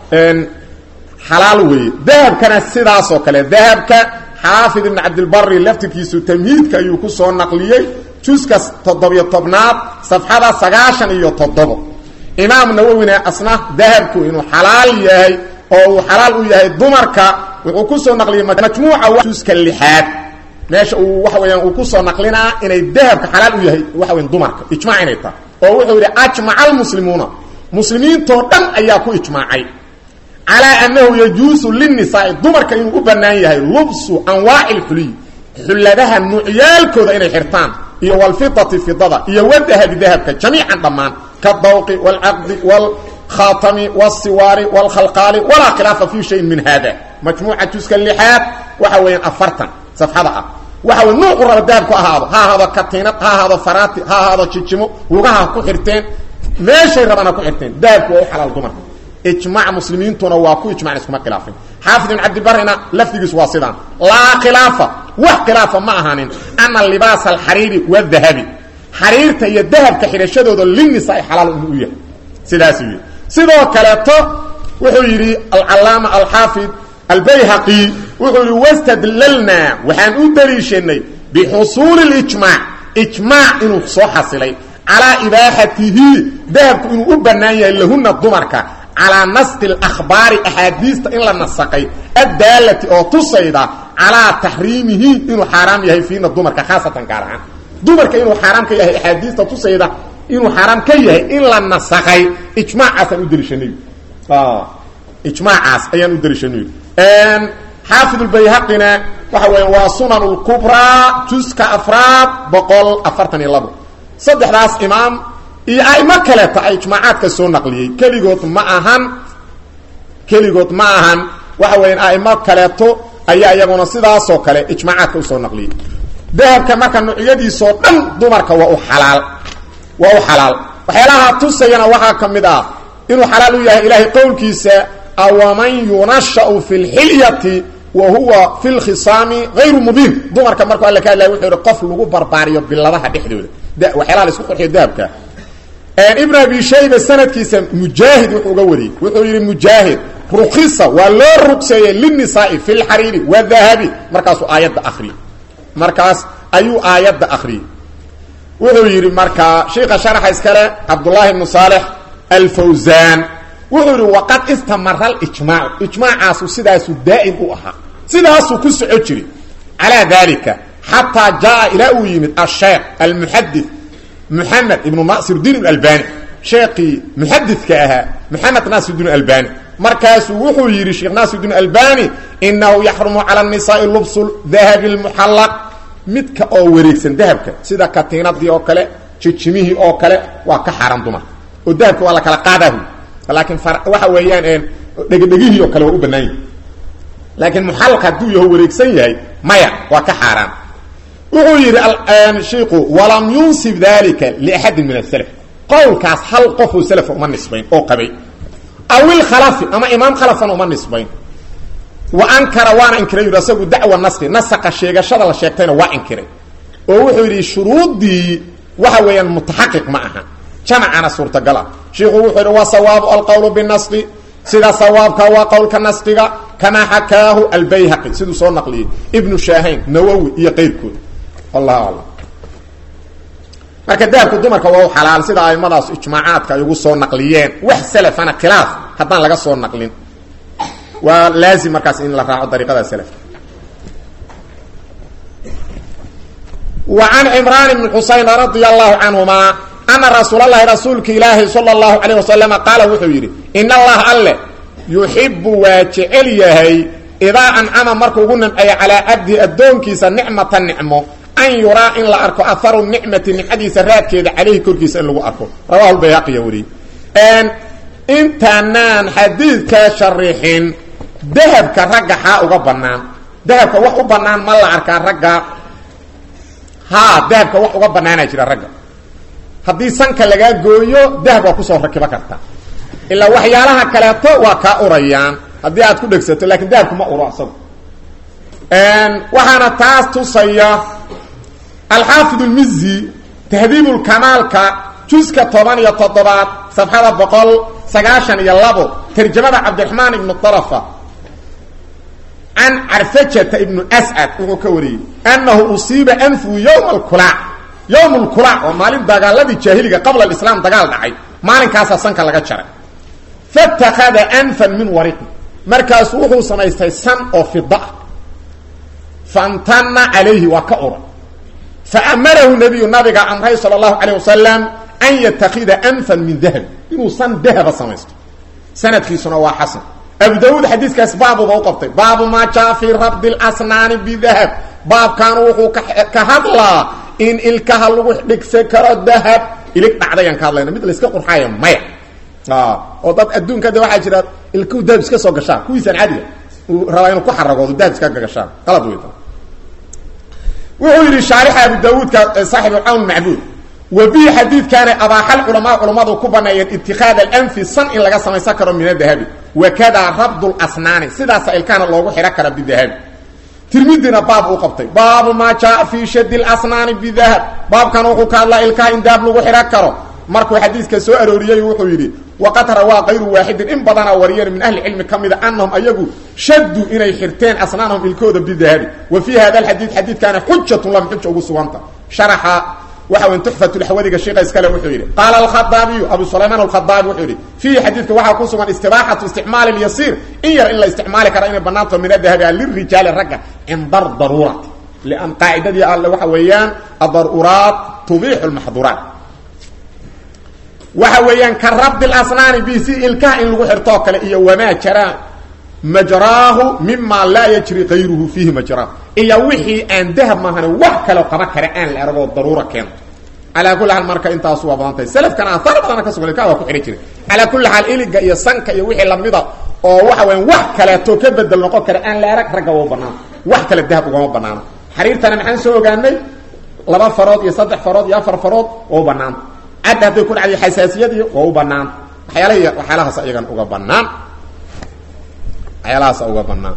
xalaal weeye dahabkana sidaas oo kale dahabka xaafid ibn cabdilbari laftirkiisu tamhiidka ayuu ku soo naqliyey juska toddobiyo tobnaad safxada sagaashan iyo toddobo imaam nawowina asna dahabku inuu xalaal yahay oo uu xalaal u yahay dumarka wuxuu ku soo naqliyey majmuuca juska lixaad meesha uu waxa weeyaan uu ku soo naqlinaa inay dahabka xalaal u yahay waxa weyan dumarka ijmac inay tahay oo wuxuu yidhi ajmaca almuslimuuna muslimiintoo dhan ayaa ku ijmaacay calaa annahu yajuusu linnisaai dumarka inuu u bannaan yahay lubsu anwaaci lxuliy xulladaha nuucyaalkooda inay xirtaan iyo walfidati fidada iyo wadahabi dahabka jamiican dhammaan kadawqi waalcaqdi waalkhaatami waalsiwaari waalkhalqaali walaa khilaafa fi shayin min hada majmuuca juska lixaad waxa weeyaan afartan safxada ah waxa wey nuucu raba dahabku ahaado ha ahaado katiinad ha ahaado faraati ha ahaado jijimo lugaha ku xirteen meeshay rabana ku xirteen dahabku waa u xalaal dumarka ijmac muslimiintuna waa ku ijmacn iskuma khilaafin xaafid ibn cabdibarina lafdigiisu waa sidaan laa khilaafa wax khilaafa ma ahaanin ana libaasa alxariiri wadahabi xariirta iyo dahabka xidhashadooda linisaai xalaal inu u yahay sidaasuu yidhi sidoo kaleeto wuxuu yidhi alcalaama alxaafid albayhaqi wuxuu yidhi wastadlalnaa waxaan u daliishanay bixusuuli lijmaac ijmaac inuu soo xasilay calaa ibaaxatihi dahabku inuu u bannaan yahay lahuna dumarka calaa nasqi اlakhbaari axaadiista in la nasaqay addaalati oo tusayda calaa taxriimihi inuu xaaraam yahay fiina dumarka khaasatan gaar ahaan dumarka inuu xaaraam ka yahay axaadiista tusayda inuu xaaraam ka yahay in la nasaqay ijmaacaasaan u daliishanay ijmaacaas ayaan u daliishanay xaafid اbayhaqina waxa weya waa sunan اlkubraa juska afraad boqol afartan iyo labo saddexdaas imaam iyo aimo kaleeta ay ijmaacaadka soo naqliyey keligood ma ahan keligood ma ahan waxa weeyaan aimo kaleeto ayaa iyaguna sidaasoo kale ijmaacaadka usoo naqliyey dahabka marka nuucyadiisoo dhan dumarka waa u xalaal waa u xalaal waxyaalaha tusayana waxaa ka mid ah inuu xalaal u yahay ilaahay qowlkiisa awaman yunashau fi lxilyati wa huwa fi lkhisaami hayru mubiin dumarka markuu alla ka hadlaya wuxuu yihi qof lagu barbaariyo biladaha dhexdooda waxyaalaha la isku qurxiyo dahabka ibn abi shayba sanadkiisa mujaahid wuxuu uga wariyey wuxuu yidhi mujaahid rukhisa waa loo rugseeyey linisaai fi lxariiri wadahabi markaasuu aayadda akriyey markaas ayuu aayadda akriyey wuxuu yidhi markaa sheika sharaxa iskale cabdullaahi ibnu saalex alfawsaan wuxuu yidhi waqad istamara alijmaacu ijmaacaasu sidaasuu daa'im u ahaa sidaasuu ku soco jiray calaa dalika xataa jaa ilaa uu yimid asheekh almuxadid محمد بن ناصر الدين الألباني شيخي محدث كأها محمد ناصر الدين الألباني مركز وحو يري شيخ ناصر الدين الألباني إنه يحرم على النساء لبس الذهب المحلق متك أو وريكسن ذهبك سيدا كاتينات دي أو كلا تشميه أو كلا وكا حرام دمار ودهبك ولا كلا قاده لكن فر... waxa weeyaan een dhegdhegihi oo kale waa u banaan laakiin muxalaq hadduu yaho wareegsan yahay maya waa ka xaaraan wuxuu yidhi shiiku walam yunsib dalika liaxadin min asalaf qowlkaas hal qofuu salafa uma nisbayn oo qabay aw ilkhalafi ama imaam khalafan uma nisbayn wa ankara waana inkiray yidhi asagu dacwa naski nasaqa sheegashada la sheegtayna waa inkiray oo wuxuu yidhi shuruuddii waxa weeyaan mutaxaqiq ma aha jamacana suurtagal ah shiiku wuxuu yidhi wa sawaabu alqowlu binasqi sida sawaabka waa qowlka nasqiga kamaa xakaahu albayhaqi siduu soo naqliyey ibnu shaahayn nawowi iyo qayrkood wallahu aclam marka dahabka dumarka waa u xalaal sida aimadaas ijmaacaadka ay ugu soo naqliyeen wax salafana khilaaf haddaan laga soo naqlin waa laazim markaas in la raaco dariiqada salafka wa can cimraan ibni xusayn radia allahu canhuma ana rasuul allahi rasuulka ilaahi sala allahu calayh wasalama qaala wuxuu yidhi in allaha alle yuxibu waa jecel yahay idaa ancama markuu ugu nimceeyo calaa cabdihi addoonkiisa nicmata nicmo an yuraa in la arko aharu nicmati nicmadiisa raadkeeda caleyhi korkiisa in lagu arko rawahu lbayhaqiya weriye intaanaan xadiidkaa sharixin dahabka ragga xaa uga bannaan dahabka wax u bannaan ma la arkaa ragga haa dahabka wax uga bannaanaa jira ragga haddii sanka lagaa gooyo dahab waa kusoo rakibo karta ilaa waxyaalaha kaleeto waa kaa urayaan haddii aad ku dhegsato lakin dahabku ma uro asagu waxaana taas tusaya alxaafid lmizi tahdiibulkamaalka juska toban iyo toddobaad safxada boqol sagaashan iyo labo tarjamada cabdiraxmaan ibnu arafa can carfajata ibnu ascad wuxuu ka wariyey annahu usiiba anfuhu yowma alkulaac yowm lkulaac waa maalin dagaaladii jaahiliga qabla alislaam dagaal dhacay maalinkaasaa sanka laga jaray fatakada anfan min wariqi markaasu wuxuu samaystay san oo fida ah faamtana calayhi waa ka ura faamarahu nabiyu nabiga amray sala allahu calayh wasalam an yatakida anfan min dahab inuu san dahaba samaysto sanadkiisuna waa xasan abu daawuud xadiiskaas baabuba u qabtay baabu maa jaa fii rabdi lasnaani bidahab baabkaanu wuxuu ka hadlaa in ilkaha lagu dhigsan karo dahab ilig dhacdayaan ka hadlayna mid layska qurxaaya maya oo dad adduunka de waxaa jira ilkuhu dahab iska soo gashaan kuwiisaan caadiga uu rabaa inuu ku xaragoodo dahab iska gagashaan qalad wey wuxuu yidhi shaarixa abu daawuudka saaxibu cawn macbuud wa bihi xadiidkaana abaaxal culamaa culammadu ku baneeyeen itikaad alanfi san in laga samaysan karo min adahabi wakadaa rabd lasnaani sidaasa ilkaana loogu xidhan kara bidahabi tirmidina baab uu qabtay baabu maa jaaa fii shadi lasnaani bidahab baabkan wuxuu ka hadlaa ilkaha in dahab lagu xidhan karo markuu xadiiska soo arooriyey wuxuu yidhi waqad rawaa kayru waaxidin in badanaa wariyeen min ahli cilmi ka mida anahum ayagu shaduu inay xirteen asnaanahum ilkooda bidahabi wa fii hada alxadiid xadiidkaana xujatun lam xuja ugu suganta sharaxa waxa weyn tuxfatulxawadiga sheika iskale wuxuu yidhi qaala alkhadaabiyu abu sulaymaan alkhadaabi wuxuu yidhi fiihi xadiidka waxaa ku sugan istibaaxatu isticmaali lyasiir in yar in la isticmaali kara inay banaanto min adahabi a lirijaali ragga cinda daruurati lian qaacidadii alle waxa weeyaan adaruuraat tubiixu lmaxduuraat waxa weeyaan ka rabdi lasnaani bi si ilkaha in lagu xirtoo kale iyo wamaa jaraa majraahu mima laa yajri kayruhu fiihi majraa iyo wixii aan dahab maahane wax kaleo qaba kare aan la aragoo daruura keento calaa kulli xaal marka intaasu waa badan tahay selafkana ahaar badana ka sugan ilkaha waa ku xidhan jiray calaa kulli xaal iliga iyo sanka iyo wixii lamida oo waxa weyan wax kaleeto ka bedel noqon kara aan la arag ragga waa u banaana wax kale dahab ugama banaano xariirtana maxaan soo ogaanay laba farood iyo saddex farood iyo afar farood waa u banaanta cadda hadday ku dhacday xasaasiyadii waa u banaan waxyaalahi waxyaalahaas iyagan uga banaan waxyaalahaas uga banaan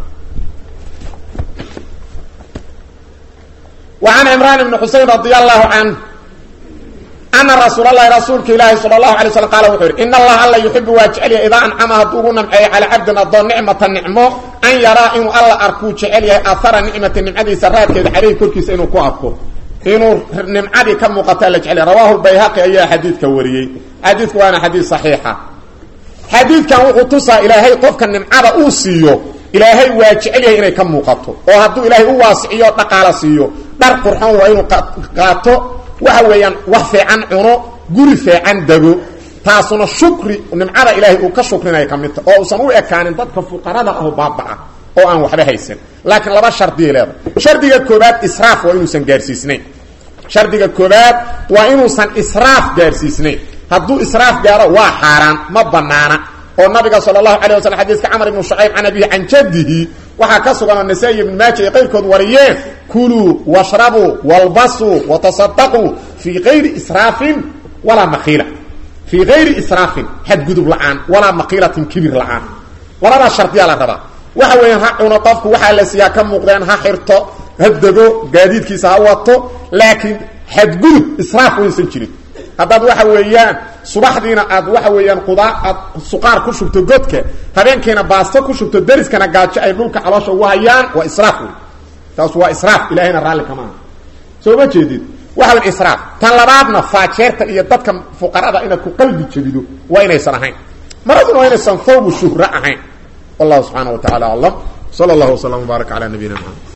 wa can cimraan ibni xusein radia allahu can ana rasuul allahi rasuulka ilaahi sala allahu alay slam qaala wuxuu yidhi in allaha alla yuxibu waa jecelyahay idaa ancama hadduu ugu namceeyo calaa cabdin addoon nicmata nicmo an yaraa inuu alla arkuu jecel yahay ahara nicmati nimcadiisa raadkeeda caleyhi korkiisa inuu ku arko inuu nimcadii ka muuqataa la jecel rawahu bayhaqi ayaa xadiidka wariyey xadiidku waana xadiid saxiixa xadiidkan wuxuu tusaa ilaahay qofka nimcada uu siiyo ilaahay waa jecel yahay inay ka muuqato oo hadduu ilaahay u waasiciyo dhaqaala siiyo dhar qurxoon waa inuu qaato waxa weeyaan wax fiican cuno guri fiican dego taasuna shukri nimcada ilaahay uu ka shukrinaya ka midta oo uusan u ekaanin dadka fuqarada ahu baabaca oo aan waxba haysan laakiin laba shardiya leedahay shardiga koobaad israaf waa inuusan gaarsiisnayn shardiga koobaad waa inuusan israaf gaarsiisnayn hadduu israaf gaaro waa xaaraan ma banaana oo nabiga sal allahu alay waslam xadiiska camr ibnu shucayb can abihi can jaddihi waxaa ka sugan oo nasaa-i ibn maaja ay qayrkood wariyeen kuluu washrabuu walbasuu watasadaquu fii kayri israafin walaa makiila fii kayri israafin xadgudub la-aan walaa makiilatin kibir la-aan labadaa shardiyaa la rabaa waxa weeyaan ha cuno qofku waxaa la siiyaa ka muuqdeen ha xirto ha dego gaadiidkiisa ha wato laakiin xadgudub israaf waysan jirin haddaad waxa weeyaan subaxdiina aad waxa weeyaan qudaa aad suqaar ku shubto godka habeenkiina baasto ku shubto dariskana gaajo ay dhulka caloosha ugu hayaan waa israaf wey taas waa israaf ilahayna raalli kama aha soo ma jeedid waxa wan israaf tan labaadna faajeerta iyo dadka fuqarada inaad ku qalbi jebido waa inaysan ahayn maraduna waa inaysan thawbu shuhra ahayn wallahu subxaana wa tacala aclam sala allahu wasalam wbaarak cala nabiyina maxamed